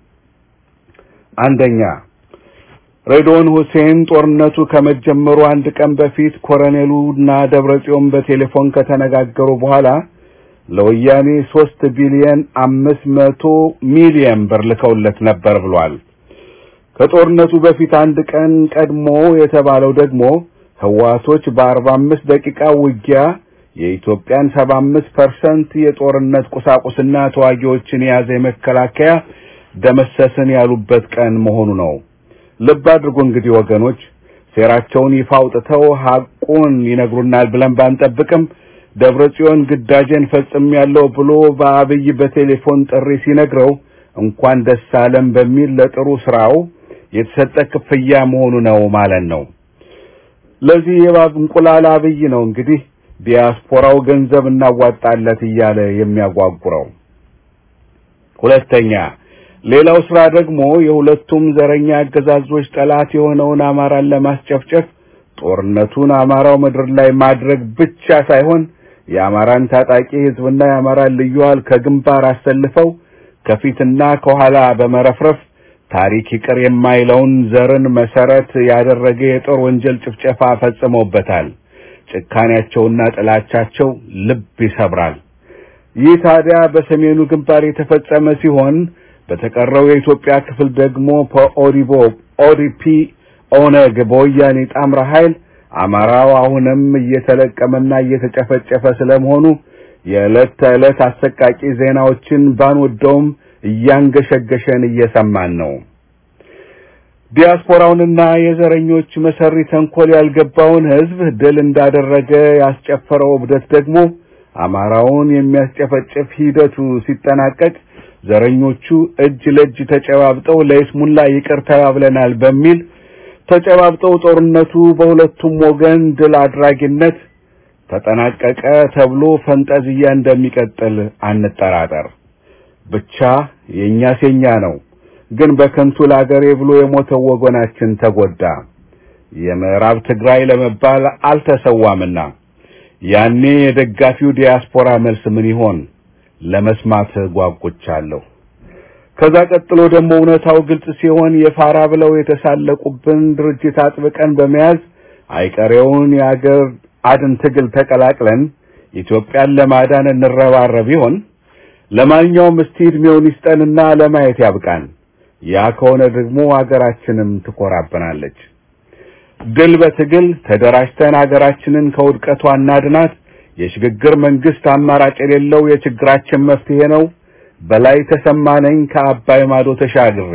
አንደኛ ሬድዋን ሁሴን ጦርነቱ ከመጀመሩ አንድ ቀን በፊት ኮሎኔሉና ደብረጽዮን በቴሌፎን ከተነጋገሩ በኋላ ለወያኔ ሶስት ቢሊየን አምስት መቶ ሚሊየን ብር ልከውለት ነበር ብሏል። ከጦርነቱ በፊት አንድ ቀን ቀድሞ የተባለው ደግሞ ህዋቶች በአርባ አምስት ደቂቃ ውጊያ የኢትዮጵያን ሰባ አምስት ፐርሰንት የጦርነት ቁሳቁስና ተዋጊዎችን የያዘ የመከላከያ ደመሰስን ያሉበት ቀን መሆኑ ነው። ልብ አድርጉ እንግዲህ ወገኖች፣ ሴራቸውን ይፋ አውጥተው ሐቁን ይነግሩናል ብለን ባንጠብቅም ደብረ ጽዮን ግዳጄን ፈጽሜያለሁ ብሎ በአብይ በቴሌፎን ጥሪ ሲነግረው እንኳን ደስ አለም በሚል ለጥሩ ስራው የተሰጠ ክፍያ መሆኑ ነው ማለት ነው። ለዚህ የእባብ እንቁላል አብይ ነው እንግዲህ ዲያስፖራው ገንዘብ እናዋጣለት እያለ የሚያጓጉረው። ሁለተኛ ሌላው ስራ ደግሞ የሁለቱም ዘረኛ አገዛዞች ጠላት የሆነውን አማራን ለማስጨፍጨፍ ጦርነቱን አማራው ምድር ላይ ማድረግ ብቻ ሳይሆን የአማራን ታጣቂ ህዝብና የአማራን ልዩ ኃይል ከግንባር አሰልፈው ከፊትና ከኋላ በመረፍረፍ ታሪክ ይቅር የማይለውን ዘርን መሰረት ያደረገ የጦር ወንጀል ጭፍጨፋ ፈጽመውበታል። ጭካኔያቸውና ጥላቻቸው ልብ ይሰብራል። ይህ ታዲያ በሰሜኑ ግንባር የተፈጸመ ሲሆን በተቀረው የኢትዮጵያ ክፍል ደግሞ በኦዲቦ ኦዲፒ ኦነግ በወያኔ ጣምራ ኃይል አማራው አሁንም እየተለቀመና እየተጨፈጨፈ ስለመሆኑ የዕለት ተዕለት አሰቃቂ ዜናዎችን ባንወደውም እያንገሸገሸን እየሰማን ነው። ዲያስፖራውንና የዘረኞች መሰሪ ተንኮል ያልገባውን ሕዝብ ድል እንዳደረገ ያስጨፈረው እብደት ደግሞ አማራውን የሚያስጨፈጭፍ ሂደቱ ሲጠናቀቅ ዘረኞቹ እጅ ለእጅ ተጨባብጠው ለይስሙላ ይቅር ተባብለናል በሚል ተጨባብጠው ጦርነቱ በሁለቱም ወገን ድል አድራጊነት ተጠናቀቀ ተብሎ ፈንጠዝያ እንደሚቀጥል አንጠራጠር። ብቻ የእኛስ የኛ ነው። ግን በከንቱ ለአገሬ ብሎ የሞተው ወገናችን ተጎዳ። የምዕራብ ትግራይ ለመባል አልተሰዋምና ያኔ የደጋፊው ዲያስፖራ መልስ ምን ይሆን? ለመስማት ጓጉቻለሁ። ከዛ ቀጥሎ ደግሞ እውነታው ግልጽ ሲሆን የፋራ ብለው የተሳለቁብን ድርጅት አጥብቀን በመያዝ አይቀሬውን የአገር አድን ትግል ተቀላቅለን ኢትዮጵያን ለማዳን እንረባረብ ይሆን? ለማንኛውም እስቲ ዕድሜውን ይስጠንና ለማየት ያብቃን። ያ ከሆነ ደግሞ አገራችንም ትኮራብናለች። ድል በትግል ተደራጅተን አገራችንን ከውድቀቷ እናድናት። የሽግግር መንግስት አማራጭ የሌለው የችግራችን መፍትሄ ነው። በላይ ተሰማነኝ ከአባይ ማዶ ተሻግሬ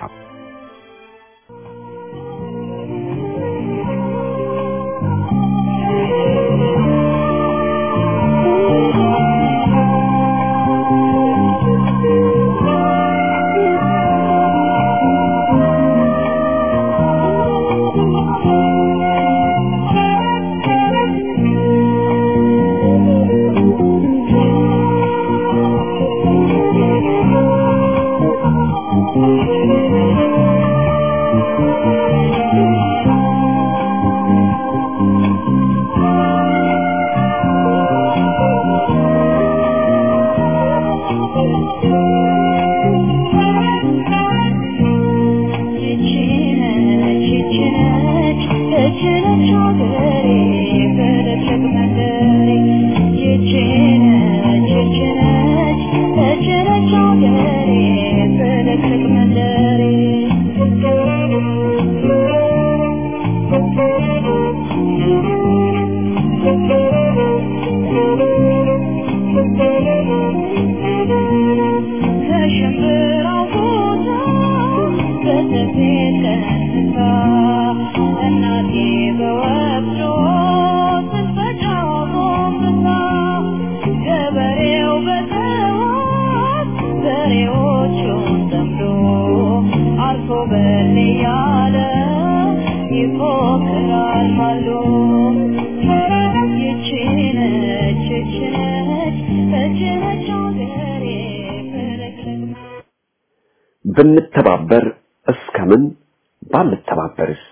ብንተባበር እስከምን ባንተባበርስ?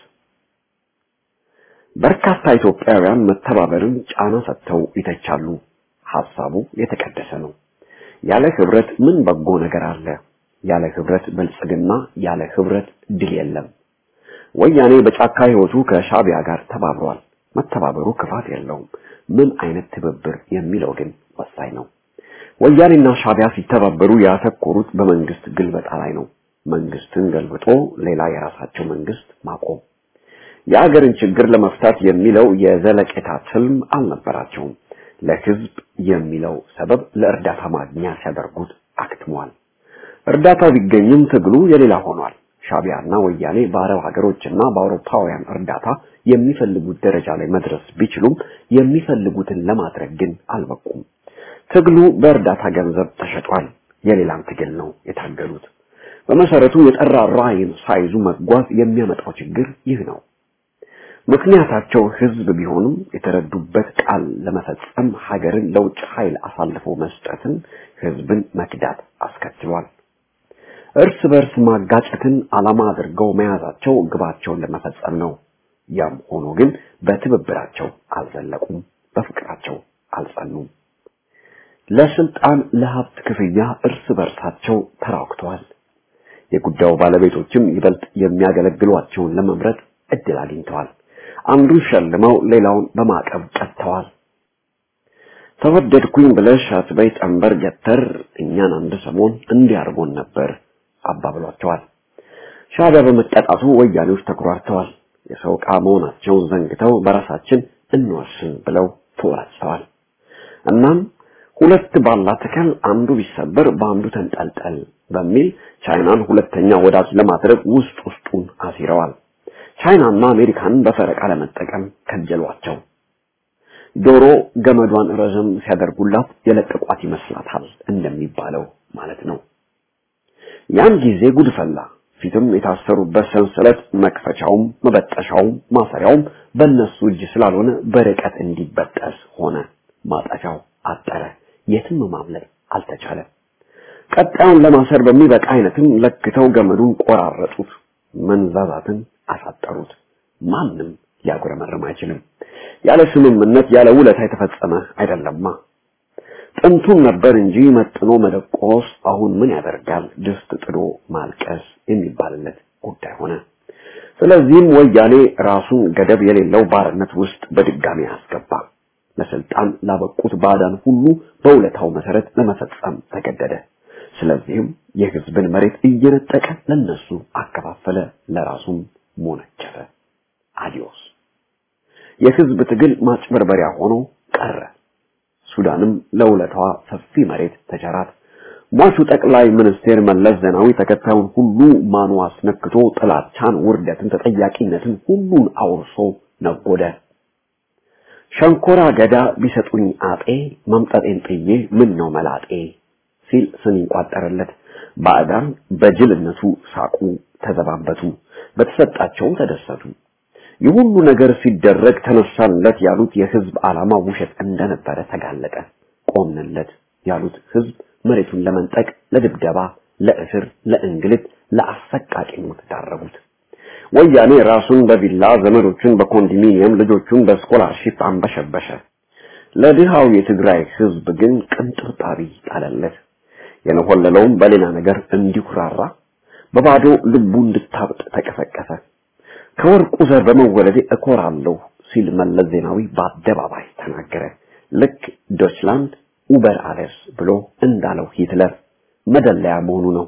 በርካታ ኢትዮጵያውያን መተባበርን ጫና ሰጥተው ይተቻሉ። ሐሳቡ የተቀደሰ ነው። ያለ ህብረት ምን በጎ ነገር አለ? ያለ ህብረት ብልጽግና፣ ያለ ህብረት ድል የለም። ወያኔ በጫካ ህይወቱ ከሻቢያ ጋር ተባብሯል። መተባበሩ ክፋት የለውም። ምን አይነት ትብብር የሚለው ግን ወሳኝ ነው። ወያኔና ሻቢያ ሲተባበሩ ያተኮሩት በመንግስት ግልበጣ ላይ ነው። መንግስትን ገልብጦ ሌላ የራሳቸው መንግስት ማቆም። የአገርን ችግር ለመፍታት የሚለው የዘለቄታ ትልም አልነበራቸውም። ለህዝብ የሚለው ሰበብ ለእርዳታ ማግኛ ሲያደርጉት አክትሟል። እርዳታው ቢገኝም ትግሉ የሌላ ሆኗል። ሻቢያና ወያኔ በአረብ ሀገሮችና በአውሮፓውያን እርዳታ የሚፈልጉት ደረጃ ላይ መድረስ ቢችሉም የሚፈልጉትን ለማድረግ ግን አልበቁም። ትግሉ በእርዳታ ገንዘብ ተሸጧል። የሌላን ትግል ነው የታገሉት። በመሰረቱ የጠራ ራዕይን ሳይዙ መጓዝ የሚያመጣው ችግር ይህ ነው። ምክንያታቸው ህዝብ ቢሆንም የተረዱበት ቃል ለመፈጸም ሀገርን ለውጭ ኃይል አሳልፈው መስጠትን ህዝብን መክዳት አስከትሏል። እርስ በርስ ማጋጨትን ዓላማ አድርገው መያዛቸው ግባቸውን ለመፈጸም ነው። ያም ሆኖ ግን በትብብራቸው አልዘለቁም፣ በፍቅራቸው አልጸኑም። ለስልጣን ለሀብት ክፍያ እርስ በርሳቸው ተራክተዋል። የጉዳዩ ባለቤቶችም ይበልጥ የሚያገለግሏቸውን ለመምረጥ እድል አግኝተዋል። አንዱን ሸልመው ሌላውን በማዕቀብ ቀጥተዋል። ተወደድኩኝ ብለሽ አትበይ ጠንበር ገተር እኛን አንድ ሰሞን እንዲያርጎን ነበር አባብሏቸዋል። ሻዕቢያ በመቀጣቱ ወያኔዎች ተኩራርተዋል። የሰው ዕቃ መሆናቸውን ዘንግተው በራሳችን እንወስን ብለው ተወራጭተዋል። እናም ሁለት ባላ ተከል አንዱ ቢሰበር በአንዱ ተንጠልጠል በሚል ቻይናን ሁለተኛ ወዳጅ ለማድረግ ውስጥ ውስጡን አሲረዋል። ቻይናና አሜሪካንን በፈረቃ ለመጠቀም ከጀሏቸው። ዶሮ ገመዷን ረዘም ሲያደርጉላት የለቀቋት ይመስላታል እንደሚባለው ማለት ነው። ያን ጊዜ ጉድ ፈላ። ፊትም የታሰሩበት ሰንሰለት መክፈቻውም መበጠሻውም ማሰሪያውም በእነሱ እጅ ስላልሆነ በርቀት እንዲበጠስ ሆነ። ማጠፊያው አጠረ። የትም ማምለጥ አልተቻለም። ቀጣዩን ለማሰር በሚበቃ አይነትም ለክተው ገመዱን ቆራረጡት፣ መንዛዛትን አሳጠሩት። ማንም ሊያጉረመርም አይችልም። ያለ ስምምነት ያለ ውለታ የተፈጸመ አይደለማ። ጥንቱን ነበር እንጂ መጥኖ መደቆስ አሁን ምን ያደርጋል ድስት ጥዶ ማልቀስ የሚባልለት ጉዳይ ሆነ። ስለዚህም ወያኔ ራሱን ገደብ የሌለው ባርነት ውስጥ በድጋሚ አስገባ። ለስልጣን ላበቁት ባዕዳን ሁሉ በውለታው መሰረት ለመፈጸም ተገደደ። ስለዚህም የህዝብን መሬት እየነጠቀ ለነሱ አከፋፈለ፣ ለራሱም ሞነጨፈ። አዲዮስ የህዝብ ትግል ማጭበርበሪያ ሆኖ ቀረ። ሱዳንም ለውለታዋ ሰፊ መሬት ተቸራት። ሟቹ ጠቅላይ ሚኒስቴር መለስ ዜናዊ ተከታዩን ሁሉ ማኑ አስነክቶ ጥላቻን፣ ውርደትን፣ ተጠያቂነትን ሁሉን አውርሶ ነጎደ። ሸንኮራ ገዳ ቢሰጡኝ አጤ መምጠጤን ጥዬ ምን ነው መላጤ ሲል ስም ይቋጠርለት። ባዕዳን በጅልነቱ ሳቁ፣ ተዘባበቱ፣ በተሰጣቸውም ተደሰቱ። ይህ ሁሉ ነገር ሲደረግ ተነሳንለት ያሉት የህዝብ ዓላማ ውሸት እንደነበረ ተጋለጠ። ቆምንለት ያሉት ህዝብ መሬቱን ለመንጠቅ፣ ለድብደባ፣ ለእስር፣ ለእንግልት፣ ለአሰቃቂ ሞት ዳረጉት። ወያኔ ራሱን በቪላ ዘመዶቹን በኮንዶሚኒየም ልጆቹን በስኮላርሺፕ አንበሸበሸ። ለድሃው የትግራይ ህዝብ ግን ቅንጥብጣቢ ጣለለት። የነሆለለውም በሌላ ነገር እንዲኩራራ በባዶ ልቡ እንድታብጥ ተቀሰቀሰ። ከወርቁ ዘር በመወለዴ እኮራለሁ ሲል መለስ ዜናዊ በአደባባይ ተናገረ። ልክ ዶችላንድ ኡበር አለስ ብሎ እንዳለው ሂትለር መደለያ መሆኑ ነው።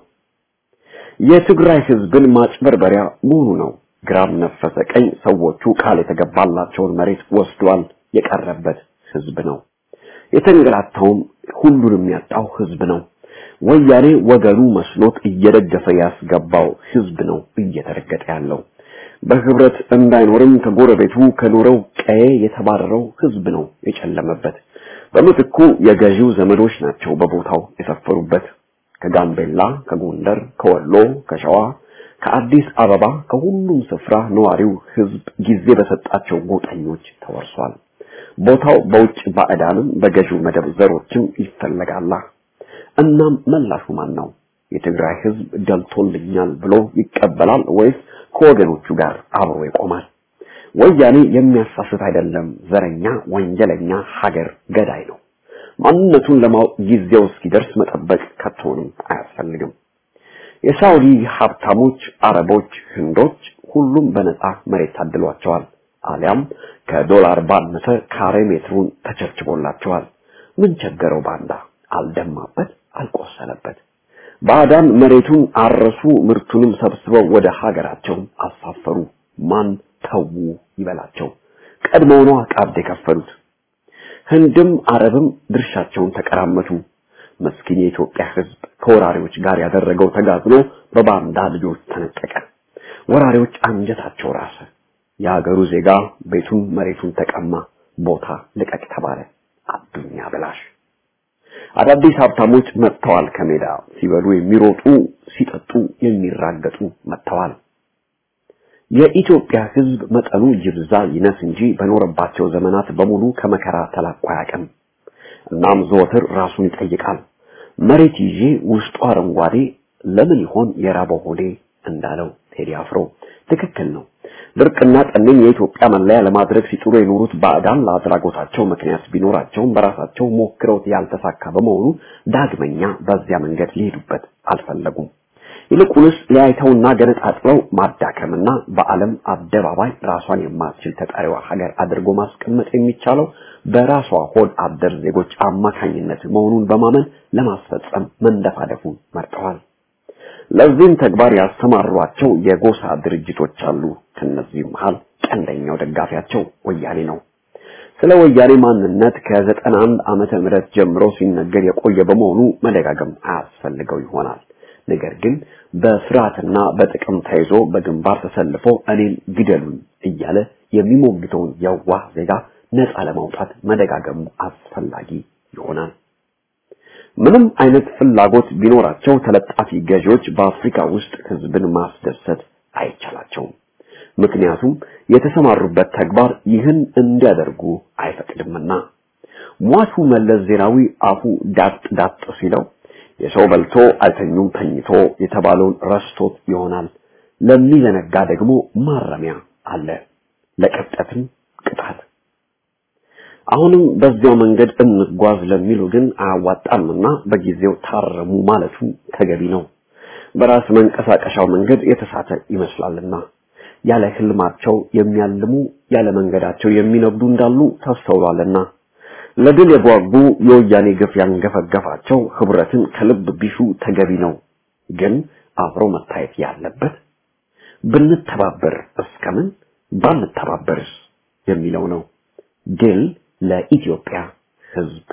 የትግራይ ህዝብን ማጭበርበሪያ መሆኑ ነው። ግራም ነፈሰ ቀኝ ሰዎቹ ቃል የተገባላቸውን መሬት ወስዷል። የቀረበት ህዝብ ነው። የተንገላታውም ሁሉንም ያጣው ህዝብ ነው። ወያኔ ወገኑ መስሎት እየደገፈ ያስገባው ህዝብ ነው እየተረገጠ ያለው። በህብረት እንዳይኖርም ከጎረቤቱ ከኖረው ቀዬ የተባረረው ህዝብ ነው የጨለመበት። በምትኩ የገዢው ዘመዶች ናቸው በቦታው የሰፈሩበት። ከጋምቤላ፣ ከጎንደር፣ ከወሎ፣ ከሸዋ፣ ከአዲስ አበባ ከሁሉም ስፍራ ነዋሪው ህዝብ ጊዜ በሰጣቸው ጎጠኞች ተወርሷል። ቦታው በውጭ ባዕዳንም በገዢው መደብ ዘሮችም ይፈለጋላ። እናም መላሹ ማን ነው? የትግራይ ህዝብ ደልቶልኛል ብሎ ይቀበላል ወይስ ከወገኖቹ ጋር አብሮ ይቆማል? ወያኔ የሚያሳስት አይደለም፣ ዘረኛ፣ ወንጀለኛ፣ ሀገር ገዳይ ነው። ማንነቱን ለማወቅ ጊዜው እስኪደርስ መጠበቅ ከቶንም አያስፈልግም። የሳውዲ ሀብታሞች፣ አረቦች፣ ህንዶች ሁሉም በነፃ መሬት ታድሏቸዋል። አሊያም ከዶላር ባነሰ ካሬ ሜትሩን ተቸርችቦላቸዋል። ምን ቸገረው ባንዳ? አልደማበት፣ አልቆሰለበት። ባዕዳን መሬቱን አረሱ፣ ምርቱንም ሰብስበው ወደ ሀገራቸው አሳፈሩ። ማን ተዉ ይበላቸው? ቀድሞውኑ ቀብድ የከፈሉት ህንድም አረብም ድርሻቸውን ተቀራመቱ። መስኪን የኢትዮጵያ ህዝብ ከወራሪዎች ጋር ያደረገው ተጋድሎ በባንዳ ልጆች ተነጠቀ። ወራሪዎች አንጀታቸው ራሰ። የሀገሩ ዜጋ ቤቱን መሬቱን ተቀማ። ቦታ ልቀቅ ተባለ። አዱኛ ብላሽ አዳዲስ ሀብታሞች መጥተዋል። ከሜዳ ሲበሉ የሚሮጡ ሲጠጡ የሚራገጡ መጥተዋል። የኢትዮጵያ ህዝብ መጠኑ ይብዛ ይነስ እንጂ በኖረባቸው ዘመናት በሙሉ ከመከራ ተላቆ አያውቅም። እናም ዘወትር ራሱን ይጠይቃል። መሬት ይዤ ውስጡ አረንጓዴ ለምን ይሆን የራበው ሆዴ እንዳለው ቴዲ አፍሮ ትክክል ነው። ድርቅና ጠኔን የኢትዮጵያ መለያ ለማድረግ ሲጥሩ የኖሩት ባዕዳን ለአድራጎታቸው ምክንያት ቢኖራቸውም በራሳቸው ሞክረውት ያልተሳካ በመሆኑ ዳግመኛ በዚያ መንገድ ሊሄዱበት አልፈለጉም። ይልቁንስ ሊያይተውና ገነጣጥለው ማዳከምና በዓለም አደባባይ ራሷን የማትችል ተጠሪዋ ሀገር አድርጎ ማስቀመጥ የሚቻለው በራሷ ሆድ አደር ዜጎች አማካኝነት መሆኑን በማመን ለማስፈጸም መንደፋደፉን መርጠዋል። ለዚህም ተግባር ያስተማሯቸው የጎሳ ድርጅቶች አሉ። ከነዚህም መሃል ቀንደኛው ደጋፊያቸው ወያኔ ነው። ስለ ወያኔ ማንነት ከዘጠና አንድ ዓመተ ምህረት ጀምሮ ሲነገር የቆየ በመሆኑ መደጋገም አያስፈልገው ይሆናል። ነገር ግን በፍርሃትና በጥቅም ተይዞ በግንባር ተሰልፎ እኔን ግደሉኝ እያለ የሚሞግተውን የዋህ ዜጋ ነፃ ለማውጣት መደጋገሙ አስፈላጊ ይሆናል። ምንም አይነት ፍላጎት ቢኖራቸው ተለጣፊ ገዢዎች በአፍሪካ ውስጥ ህዝብን ማስደሰት አይቻላቸውም። ምክንያቱም የተሰማሩበት ተግባር ይህን እንዲያደርጉ አይፈቅድምና። ሟቹ መለስ ዜናዊ አፉ ዳጥ ዳጥ ሲለው የሰው በልቶ አልተኙም ተኝቶ የተባለውን ረስቶት ይሆናል። ለሚዘነጋ ደግሞ ማረሚያ አለ፣ ለቀብጠትም ቅጣት። አሁንም በዚያው መንገድ እንጓዝ ለሚሉ ግን አያዋጣምና በጊዜው ታረሙ ማለቱ ተገቢ ነው። በራስ መንቀሳቀሻው መንገድ የተሳተ ይመስላልና ያለ ህልማቸው የሚያልሙ ያለ መንገዳቸው የሚነጉዱ እንዳሉ ተስተውሏልና ለድል የጓጉ የወያኔ ግፍ ያንገፈገፋቸው ህብረትን ከልብ ቢሹ ተገቢ ነው። ግን አብሮ መታየት ያለበት ብንተባበር እስከምን ባንተባበርስ የሚለው ነው። ድል ለኢትዮጵያ ህዝብ።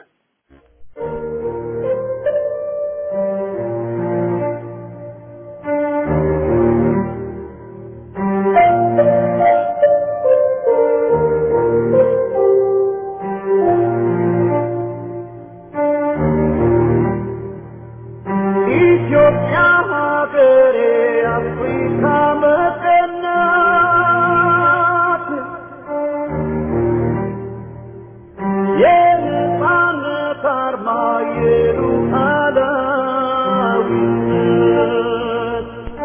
ኢትዮጵያ ሀገሬ አፍሪካ መቀናት የነፃነት አርማ የሉዓላዊነት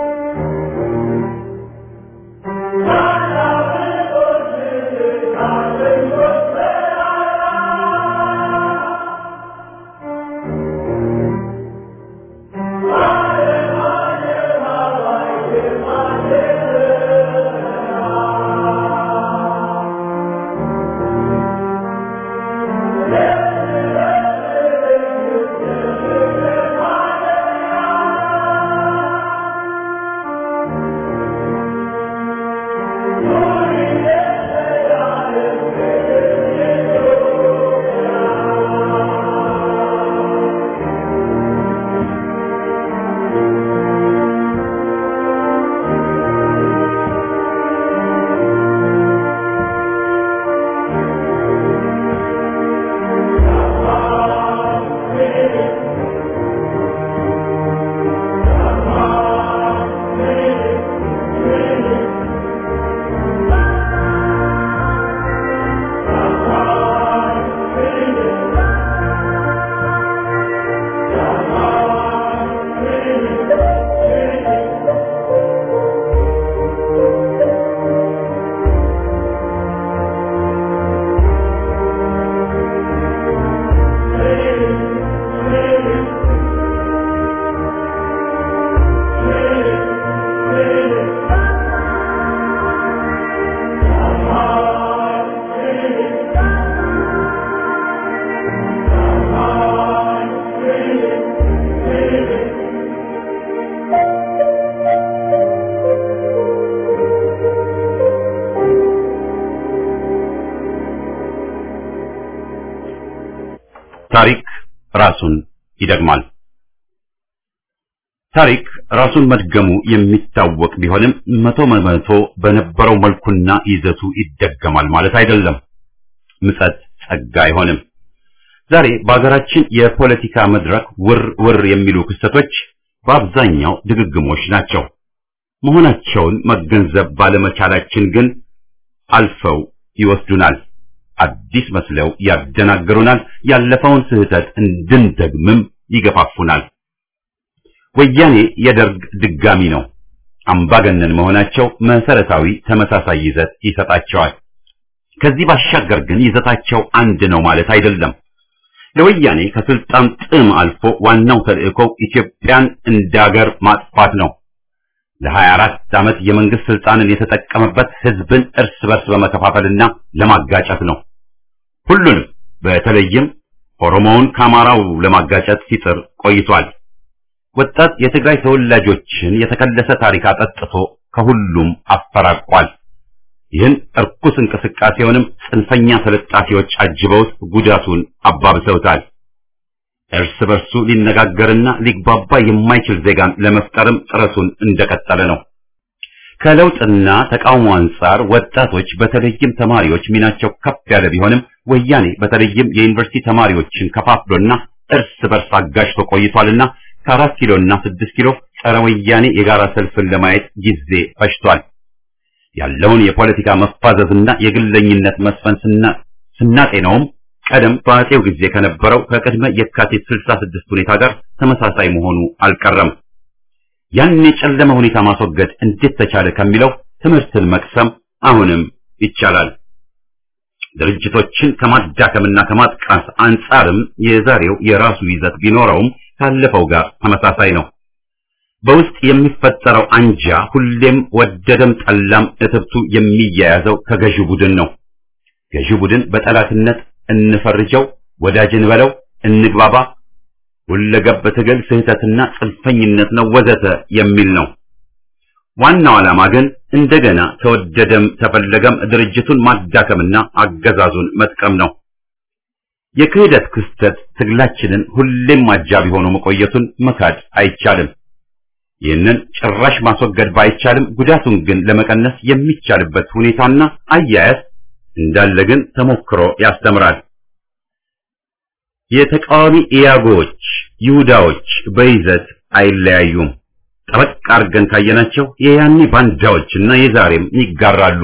ታሪክ ራሱን ይደግማል። ታሪክ ራሱን መድገሙ የሚታወቅ ቢሆንም መቶ በመቶ በነበረው መልኩና ይዘቱ ይደገማል ማለት አይደለም። ምጸት ጸጋ አይሆንም። ዛሬ በሀገራችን የፖለቲካ መድረክ ውር ውር የሚሉ ክስተቶች በአብዛኛው ድግግሞች ናቸው። መሆናቸውን መገንዘብ ባለመቻላችን ግን አልፈው ይወስዱናል። አዲስ መስለው ያደናግሩናል። ያለፈውን ስህተት እንድንደግምም ይገፋፉናል። ወያኔ የደርግ ድጋሚ ነው። አምባገነን መሆናቸው መሰረታዊ ተመሳሳይ ይዘት ይሰጣቸዋል። ከዚህ ባሻገር ግን ይዘታቸው አንድ ነው ማለት አይደለም። ለወያኔ ከስልጣን ጥም አልፎ ዋናው ተልእኮው ኢትዮጵያን እንደ ሀገር ማጥፋት ነው። ለ24 ዓመት የመንግስት ስልጣንን የተጠቀመበት ህዝብን እርስ በርስ በመከፋፈልና ለማጋጨት ነው። ሁሉንም በተለይም ኦሮሞውን ከአማራው ለማጋጨት ሲጥር ቆይቷል። ወጣት የትግራይ ተወላጆችን የተከለሰ ታሪክ አጠጥቶ ከሁሉም አፈራቋል። ይህን እርኩስ እንቅስቃሴውንም ጽንፈኛ ተለጣፊዎች አጅበውት ጉዳቱን አባብሰውታል። እርስ በርሱ ሊነጋገርና ሊግባባ የማይችል ዜጋን ለመፍጠርም ጥረቱን እንደቀጠለ ነው። ከለውጥና ተቃውሞ አንጻር ወጣቶች በተለይም ተማሪዎች ሚናቸው ከፍ ያለ ቢሆንም ወያኔ በተለይም የዩኒቨርሲቲ ተማሪዎችን ከፋፍሎና እርስ በርስ አጋጭቶ ቆይቷልና ከአራት ኪሎና ስድስት ኪሎ ጸረ ወያኔ የጋራ ሰልፍን ለማየት ጊዜ ፈጅቷል። ያለውን የፖለቲካ መፋዘዝና የግለኝነት መስፈን ስናጤነውም ቀደም በአጼው ጊዜ ከነበረው ከቅድመ የካቲት 66 ሁኔታ ጋር ተመሳሳይ መሆኑ አልቀረም። ያን የጨለመ ሁኔታ ማስወገድ እንዴት ተቻለ ከሚለው ትምህርትን መቅሰም አሁንም ይቻላል። ድርጅቶችን ከማዳከምና ከማጥቃት አንጻርም የዛሬው የራሱ ይዘት ቢኖረውም ካለፈው ጋር ተመሳሳይ ነው። በውስጥ የሚፈጠረው አንጃ ሁሌም ወደደም ጠላም እትብቱ የሚያያዘው ከገዢው ቡድን ነው። ገዢው ቡድን በጠላትነት እንፈርጀው፣ ወዳጅን በለው፣ እንግባባ፣ ሁለገብ ትግል ስህተትና ጽንፈኝነት ነው ወዘተ የሚል ነው። ዋናው ዓላማ ግን እንደገና ተወደደም ተፈለገም ድርጅቱን ማዳከምና አገዛዙን መጥቀም ነው። የክህደት ክስተት ትግላችንን ሁሌም አጃቢ ሆኖ መቆየቱን መካድ አይቻልም። ይህንን ጭራሽ ማስወገድ ባይቻልም ጉዳቱን ግን ለመቀነስ የሚቻልበት ሁኔታና አያያዝ እንዳለ ግን ተሞክሮ ያስተምራል። የተቃዋሚ ኢያጎዎች ይሁዳዎች በይዘት አይለያዩም። ጠበቅ አድርገን ካየናቸው የያኔ ባንዳዎችና የዛሬም ይጋራሉ።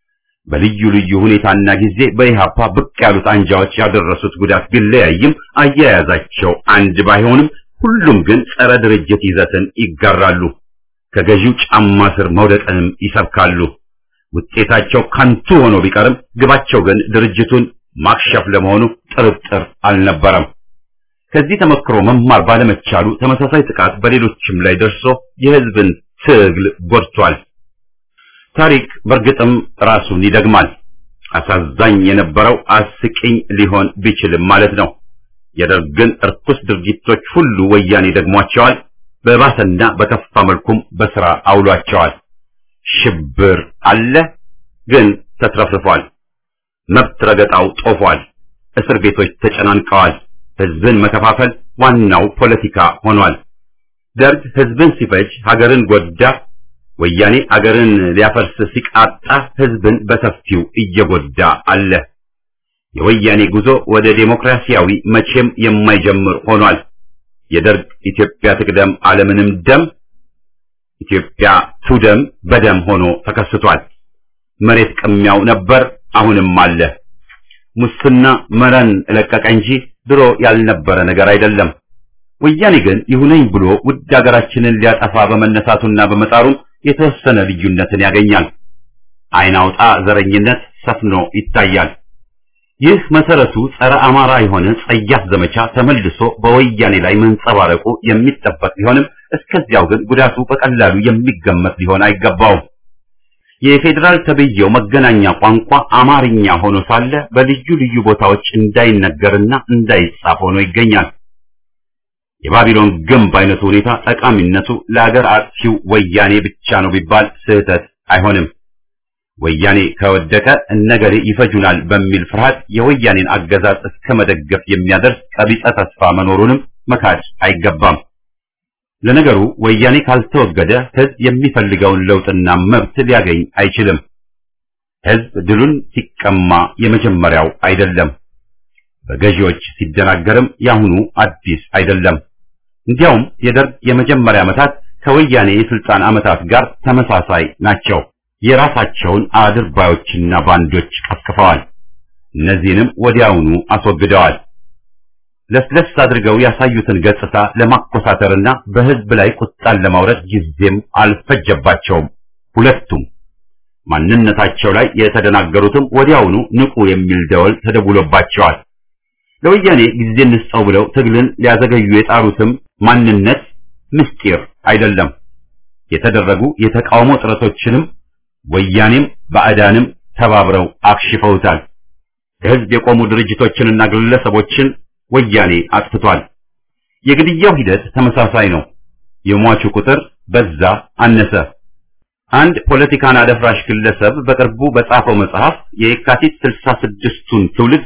በልዩ ልዩ ሁኔታና ጊዜ በኢሃፓ ብቅ ያሉት አንጃዎች ያደረሱት ጉዳት ቢለያይም አያያዛቸው አንድ ባይሆንም ሁሉም ግን ጸረ ድርጅት ይዘትን ይጋራሉ። ከገዢው ጫማ ስር መውደቅንም ይሰብካሉ። ውጤታቸው ከንቱ ሆኖ ቢቀርም ግባቸው ግን ድርጅቱን ማክሸፍ ለመሆኑ ጥርጥር አልነበረም። ከዚህ ተመክሮ መማር ባለመቻሉ ተመሳሳይ ጥቃት በሌሎችም ላይ ደርሶ የሕዝብን ትግል ጎድቷል። ታሪክ በእርግጥም ራሱን ይደግማል። አሳዛኝ የነበረው አስቂኝ ሊሆን ቢችልም ማለት ነው። የደርግን እርኩስ ድርጊቶች ሁሉ ወያኔ ደግሟቸዋል። በባሰና በከፋ መልኩም በስራ አውሏቸዋል። ሽብር አለ፣ ግን ተትረፍርፏል። መብት ረገጣው ጦፏል። እስር ቤቶች ተጨናንቀዋል። ህዝብን መከፋፈል ዋናው ፖለቲካ ሆኗል። ደርግ ህዝብን ሲፈጅ ሀገርን ጎዳ። ወያኔ አገርን ሊያፈርስ ሲቃጣ ህዝብን በሰፊው እየጎዳ አለ። የወያኔ ጉዞ ወደ ዴሞክራሲያዊ መቼም የማይጀምር ሆኗል። የደርግ ኢትዮጵያ ትቅደም ዓለምንም ደም ኢትዮጵያ ቱደም በደም ሆኖ ተከስቷል። መሬት ቅሚያው ነበር፣ አሁንም አለ። ሙስና መረን ለቀቀ እንጂ ድሮ ያልነበረ ነገር አይደለም። ወያኔ ግን ይሁነኝ ብሎ ውድ ሀገራችንን ሊያጠፋ በመነሳቱና በመጣሩም የተወሰነ ልዩነትን ያገኛል። አይን አውጣ ዘረኝነት ሰፍኖ ይታያል። ይህ መሰረቱ ጸረ አማራ የሆነ ጸያፍ ዘመቻ ተመልሶ በወያኔ ላይ መንጸባረቁ የሚጠበቅ ቢሆንም እስከዚያው ግን ጉዳቱ በቀላሉ የሚገመት ሊሆን አይገባውም። የፌዴራል ተብዬው መገናኛ ቋንቋ አማርኛ ሆኖ ሳለ በልዩ ልዩ ቦታዎች እንዳይነገርና እንዳይጻፍ ሆኖ ይገኛል። የባቢሎን ግንብ አይነቱ ሁኔታ ጠቃሚነቱ ለአገር አጥፊው ወያኔ ብቻ ነው ቢባል ስህተት አይሆንም። ወያኔ ከወደቀ እነገሌ ይፈጁናል በሚል ፍርሃት የወያኔን አገዛዝ እስከ መደገፍ የሚያደርስ ቀቢጸ ተስፋ መኖሩንም መካድ አይገባም። ለነገሩ ወያኔ ካልተወገደ ህዝብ የሚፈልገውን ለውጥና መብት ሊያገኝ አይችልም። ህዝብ ድሉን ሲቀማ የመጀመሪያው አይደለም። በገዢዎች ሲደናገርም ያሁኑ አዲስ አይደለም። እንዲያውም የደርግ የመጀመሪያ ዓመታት ከወያኔ የስልጣን ዓመታት ጋር ተመሳሳይ ናቸው። የራሳቸውን አድርባዮችና ባንዶች ቀስቅፈዋል። እነዚህንም ወዲያውኑ አስወግደዋል። ለስለስ አድርገው ያሳዩትን ገጽታ ለማኮሳተርና በህዝብ ላይ ቁጣን ለማውረድ ጊዜም አልፈጀባቸውም። ሁለቱም ማንነታቸው ላይ የተደናገሩትም ወዲያውኑ ንቁ የሚል ደወል ተደውሎባቸዋል። ለወያኔ ጊዜ እንስጠው ብለው ትግልን ሊያዘገዩ የጣሩትም ማንነት ምስጢር አይደለም። የተደረጉ የተቃውሞ ጥረቶችንም ወያኔም ባዕዳንም ተባብረው አክሽፈውታል። ለሕዝብ የቆሙ ድርጅቶችንና ግለሰቦችን ወያኔ አጥፍቷል። የግድያው ሂደት ተመሳሳይ ነው። የሟቹ ቁጥር በዛ አነሰ። አንድ ፖለቲካን አደፍራሽ ግለሰብ በቅርቡ በጻፈው መጽሐፍ የየካቲት ስልሳ ስድስቱን ትውልድ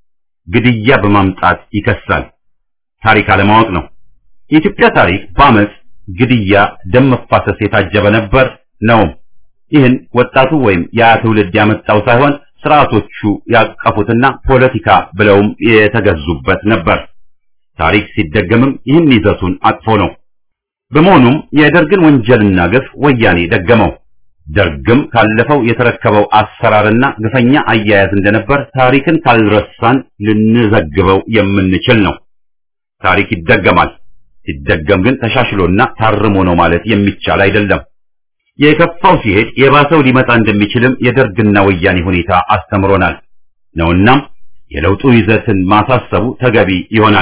ግድያ በማምጣት ይከሳል። ታሪክ አለማወቅ ነው። የኢትዮጵያ ታሪክ በአመፅ፣ ግድያ፣ ደም መፋሰስ የታጀበ ነበር ነው። ይህን ወጣቱ ወይም ያ ትውልድ ያመጣው ሳይሆን ስርዓቶቹ ያቀፉትና ፖለቲካ ብለውም የተገዙበት ነበር። ታሪክ ሲደገምም ይህን ይዘቱን አቅፎ ነው። በመሆኑም የደርግን ወንጀልና ግፍ ወያኔ ደገመው። ደርግም ካለፈው የተረከበው አሰራርና ግፈኛ አያያዝ እንደነበር ታሪክን ካልረሳን ልንዘግበው የምንችል ነው። ታሪክ ይደገማል። ሲደገም ግን ተሻሽሎና ታርሞ ነው ማለት የሚቻል አይደለም። የከፋው ሲሄድ የባሰው ሊመጣ እንደሚችልም የደርግና ወያኔ ሁኔታ አስተምሮናል ነውናም የለውጡ ይዘትን ማሳሰቡ ተገቢ ይሆናል።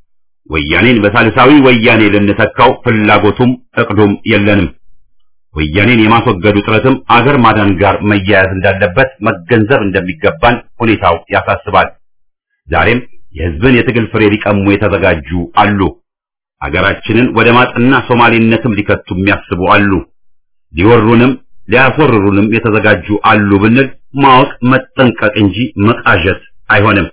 ወያኔን በሳልሳዊ ወያኔ ልንተካው ፍላጎቱም እቅዱም የለንም። ወያኔን የማስወገዱ ጥረትም አገር ማዳን ጋር መያያዝ እንዳለበት መገንዘብ እንደሚገባን ሁኔታው ያሳስባል። ዛሬም የሕዝብን የትግል ፍሬ ሊቀሙ የተዘጋጁ አሉ። አገራችንን ወደ ማጥና ሶማሌነትም ሊከቱ የሚያስቡ አሉ። ሊወሩንም ሊያስወርሩንም የተዘጋጁ አሉ ብንል ማወቅ መጠንቀቅ እንጂ መቃዠት አይሆንም።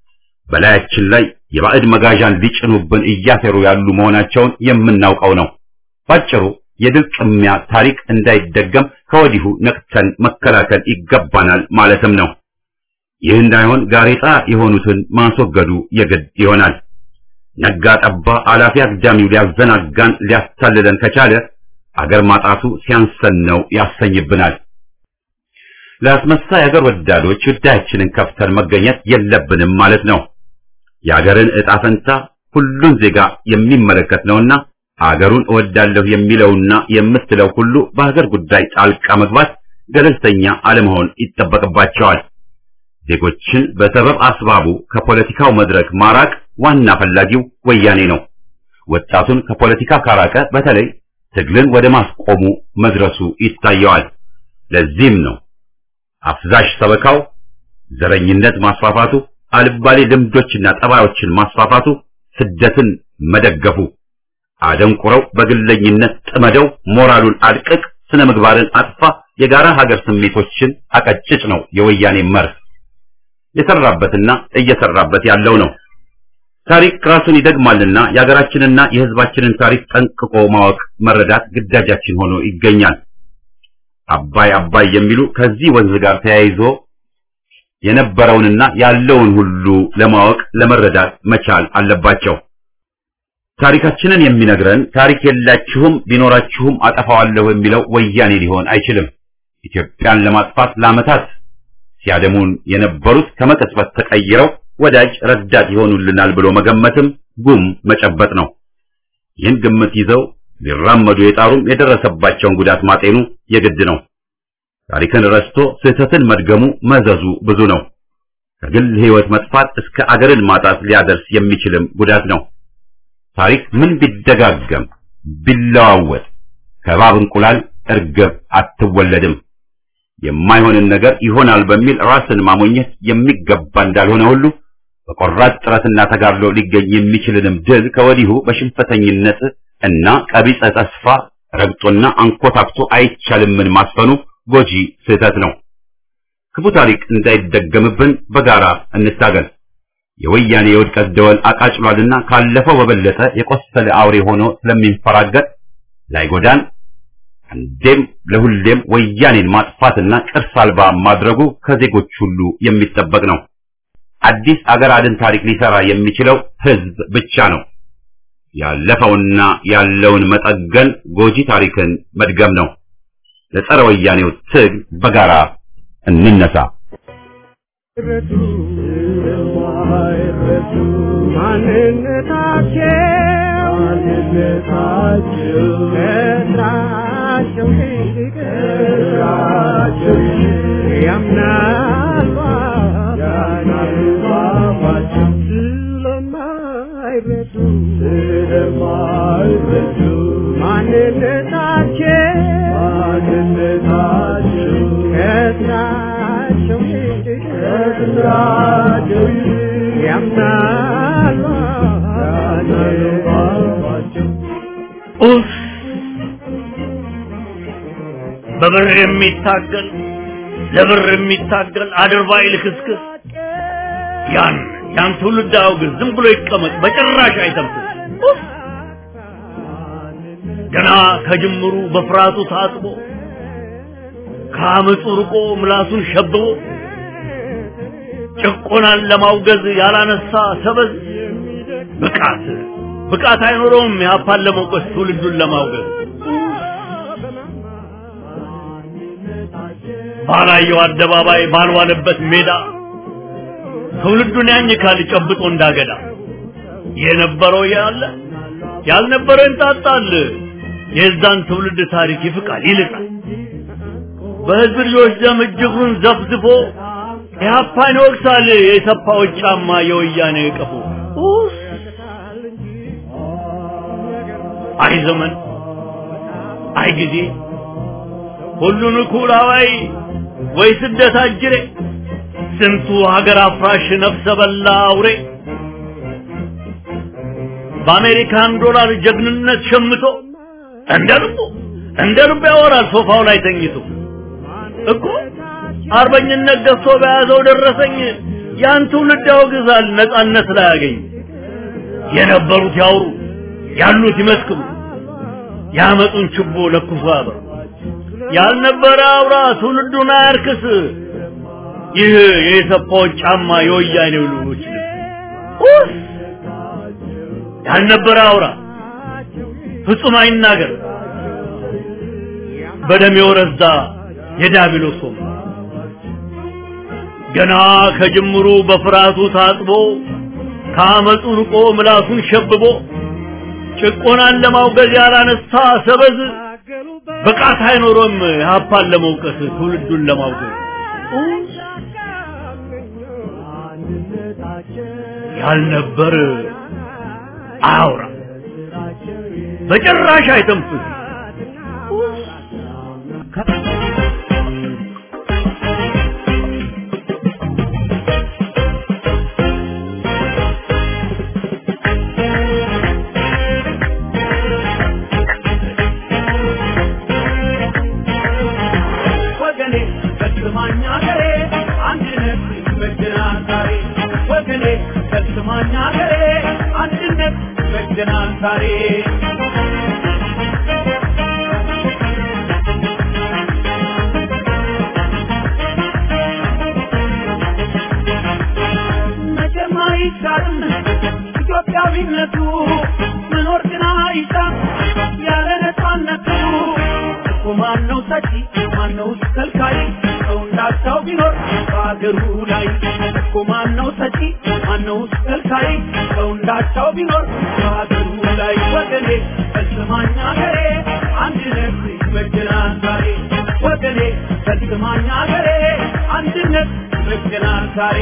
በላያችን ላይ የባዕድ መጋዣን ሊጭኑብን እያሴሩ ያሉ መሆናቸውን የምናውቀው ነው። ባጭሩ የድል ቅሚያ ታሪክ እንዳይደገም ከወዲሁ ነቅተን መከላከል ይገባናል ማለትም ነው። ይህ እንዳይሆን ጋሬጣ የሆኑትን ማስወገዱ የግድ ይሆናል። ነጋ ጠባ አላፊ አግዳሚው ሊያዘናጋን ሊያታልለን ከቻለ አገር ማጣቱ ሲያንሰን ነው ያሰኝብናል። ለአስመሳይ አገር ወዳዶች ጉዳያችንን ከፍተን መገኘት የለብንም ማለት ነው። የአገርን ዕጣ ፈንታ ሁሉን ዜጋ የሚመለከት ነውና አገሩን እወዳለሁ የሚለውና የምትለው ሁሉ በሀገር ጉዳይ ጣልቃ መግባት ገለልተኛ አለመሆን ይጠበቅባቸዋል። ዜጎችን በሰበብ አስባቡ ከፖለቲካው መድረክ ማራቅ ዋና ፈላጊው ወያኔ ነው። ወጣቱን ከፖለቲካ ካራቀ በተለይ ትግልን ወደ ማስቆሙ መድረሱ ይታየዋል። ለዚህም ነው አፍዛሽ ሰበካው፣ ዘረኝነት ማስፋፋቱ፣ አልባሌ ልምዶችና ጠባዮችን ማስፋፋቱ፣ ስደትን መደገፉ፣ አደንቁረው በግለኝነት ጥመደው ሞራሉን አድቅቅ፣ ስነ ምግባርን አጥፋ፣ የጋራ ሀገር ስሜቶችን አቀጭጭ ነው የወያኔ መርህ። የሰራበትና እየሰራበት ያለው ነው። ታሪክ ራሱን ይደግማልና የሀገራችንና የሕዝባችንን ታሪክ ጠንቅቆ ማወቅ መረዳት ግዳጃችን ሆኖ ይገኛል። አባይ አባይ የሚሉ ከዚህ ወንዝ ጋር ተያይዞ የነበረውንና ያለውን ሁሉ ለማወቅ ለመረዳት መቻል አለባቸው። ታሪካችንን የሚነግረን ታሪክ የላችሁም ቢኖራችሁም አጠፋዋለሁ የሚለው ወያኔ ሊሆን አይችልም። ኢትዮጵያን ለማጥፋት ለዓመታት ሲያደሙን የነበሩት ከመቀጽበት ተቀይረው ወዳጅ ረዳት ይሆኑልናል ብሎ መገመትም ጉም መጨበጥ ነው። ይህን ግምት ይዘው ሊራመዱ የጣሩም የደረሰባቸውን ጉዳት ማጤኑ የግድ ነው። ታሪክን ረስቶ ስህተትን መድገሙ መዘዙ ብዙ ነው። ከግል ሕይወት መጥፋት እስከ አገርን ማጣት ሊያደርስ የሚችልም ጉዳት ነው። ታሪክ ምን ቢደጋገም ቢለዋወጥ ከእባብ እንቁላል እርግብ አትወለድም። የማይሆንን ነገር ይሆናል በሚል ራስን ማሞኘት የሚገባ እንዳልሆነ ሁሉ በቆራጥ ጥረትና ተጋድሎ ሊገኝ የሚችልንም ድል ከወዲሁ በሽንፈተኝነት እና ቀቢጸ ተስፋ ረግጦና አንኮታክቶ አይቻልምን ማስፈኑ ጎጂ ስህተት ነው። ክፉ ታሪክ እንዳይደገምብን በጋራ እንታገል። የወያኔ የውድቀት ደወል አቃጭሏልና ካለፈው በበለጠ የቆሰለ አውሬ ሆኖ ስለሚንፈራገጥ ላይጎዳን አንዴም ለሁሌም ወያኔን ማጥፋትና ቅርስ አልባ ማድረጉ ከዜጎች ሁሉ የሚጠበቅ ነው። አዲስ አገር አድን ታሪክ ሊሰራ የሚችለው ህዝብ ብቻ ነው። ያለፈውና ያለውን መጠገን ጎጂ ታሪክን መድገም ነው። ለጸረ ወያኔው ትግል በጋራ እንነሳ። ማንነታቸው ያምናሉ ኡፍ በብር የሚታገል ለብር የሚታገል አድርባይ ልክስክስ ያን ያን ትውልድ አውግዝ፣ ዝም ብሎ ይቀመጥ፣ በጭራሽ አይተንፍስ። ኡፍ! ገና ከጅምሩ በፍርሃቱ ታጥቦ ከአመፁ ርቆ ምላሱን ሸብቦ ጭቆናን ለማውገዝ ያላነሳ ሰበዝ ብቃት ብቃት አይኖረውም ያፓን ለመውቀስ ትውልዱን ለማውገዝ ባላየው አደባባይ ባልዋለበት ሜዳ ትውልዱን ያኝካል ጨብጦ እንዳገዳ የነበረው ያለ ያልነበረው እንጣጣል የዛን ትውልድ ታሪክ ይፍቃል ይልቃል በህዝብ ልጆች ደም እጅጉን ዘፍዝፎ ኢህአፓን ይወቅሳል የሰፋዎች ጫማ የወያኔ ቀፎ ኡፍ! አይ ዘመን አይ ጊዜ ሁሉን እኩል አዋይ ወይ ስደት አጅሬ ስንቱ ሀገር አፍራሽ ነፍሰ በላ አውሬ በአሜሪካን ዶላር ጀግንነት ሸምቶ እንደ ልቡ እንደ ልቡ ያወራል ሶፋው ላይ ተኝቶ እኮ አርበኝነት ገፍቶ በያዘው ደረሰኝ ያን ትውልድ ያወግዛል ነጻነት ላይ ያገኝ የነበሩት ያውሩ ያሉት ይመስክሩ ያመጡን ችቦ ለኩሶ ያበር ያልነበረ አውራ ትውልዱን አያርክስ ይህ የሰፋዎች ጫማ የወያኔው ልጆች ልብስ ያልነበረ አውራ ፍጹም አይናገር በደም የወረዛ የዳቢሎስ ወም ገና ከጅምሩ በፍርሃቱ ታጥቦ ከአመፁ ርቆ ምላሱን ሸብቦ ጭቆናን ለማውገዝ ያላነሳ ሰበዝ ብቃት አይኖሮም ሀፓን ለመውቀስ ትውልዱን ለማውገዝ ያልነበር አያውራ በጭራሽ አይተንፍስ ወገኔ ፈጽማኝ አገሬ አንድነት ይበጀናል ዛሬ ወገኔ ፈጽማኝ አገሬ አንድነት ይበጀናል ዛሬ መቼም አይሻርም ኢትዮጵያዊነቱ መኖር ግን አይሻም ያለ ነፃነቱ እኮ ማነው ሰጪ ማነው ከልካይ ሰው እንዳቻው ቢኖር በአገሩ ላይ እኮ ማነው ሰጪ ማነው ከልካይ ሰው እንዳቻው ቢኖር በአገሩ ላይ ወገኔ ፈጽማኝ አገሬ አንድነት ይበጀናል ዛሬ ወገኔ ፈጽማኝ አገሬ አንድነት ይበጀናል ዛሬ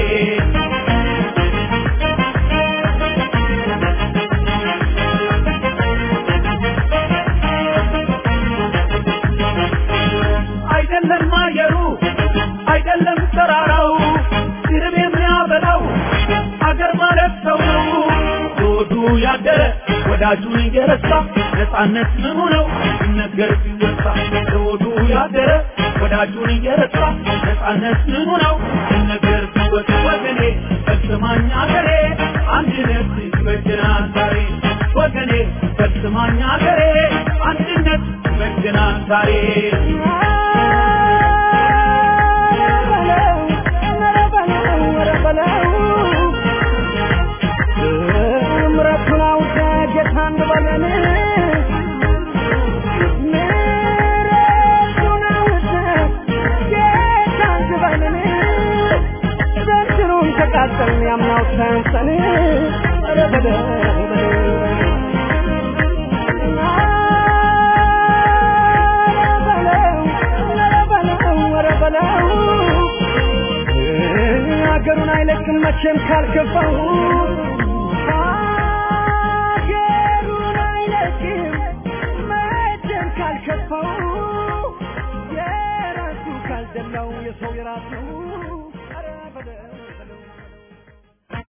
አይደለም አየሩ አይደለም ተራራው ድርብ የሚያበላው አገር ማለት ሰው ነው ሆዱ ያደረ ወዳጁን እየረሳ ነፃነት ምኑ ነው ሲነገር ሲወሳ ሆዱ ያደረ ወዳጁን እየረሳ ነፃነት ምኑ ነው ሲነገር ሲወሳ ወገኔ ፈጽማኝ አገሬ አንድነት ይበጀናል ዛሬ ወገኔ ፈጽማኝ አገሬ አንድነት ይበጀናል ዛሬ ምረቱን አውቀ ጌታ እንበለን ምረቱን አውቀ ጌታ እንበለን ዘንድሮም ተቃጠልን ያምናው ተንሰን ኧረ በለው ሀገሩን አይለቅም መቼም ካልከፋው ሀገሩን አይለቅም መቼም ካልከፋው የራሱ ካልደላው የሰው የራሱ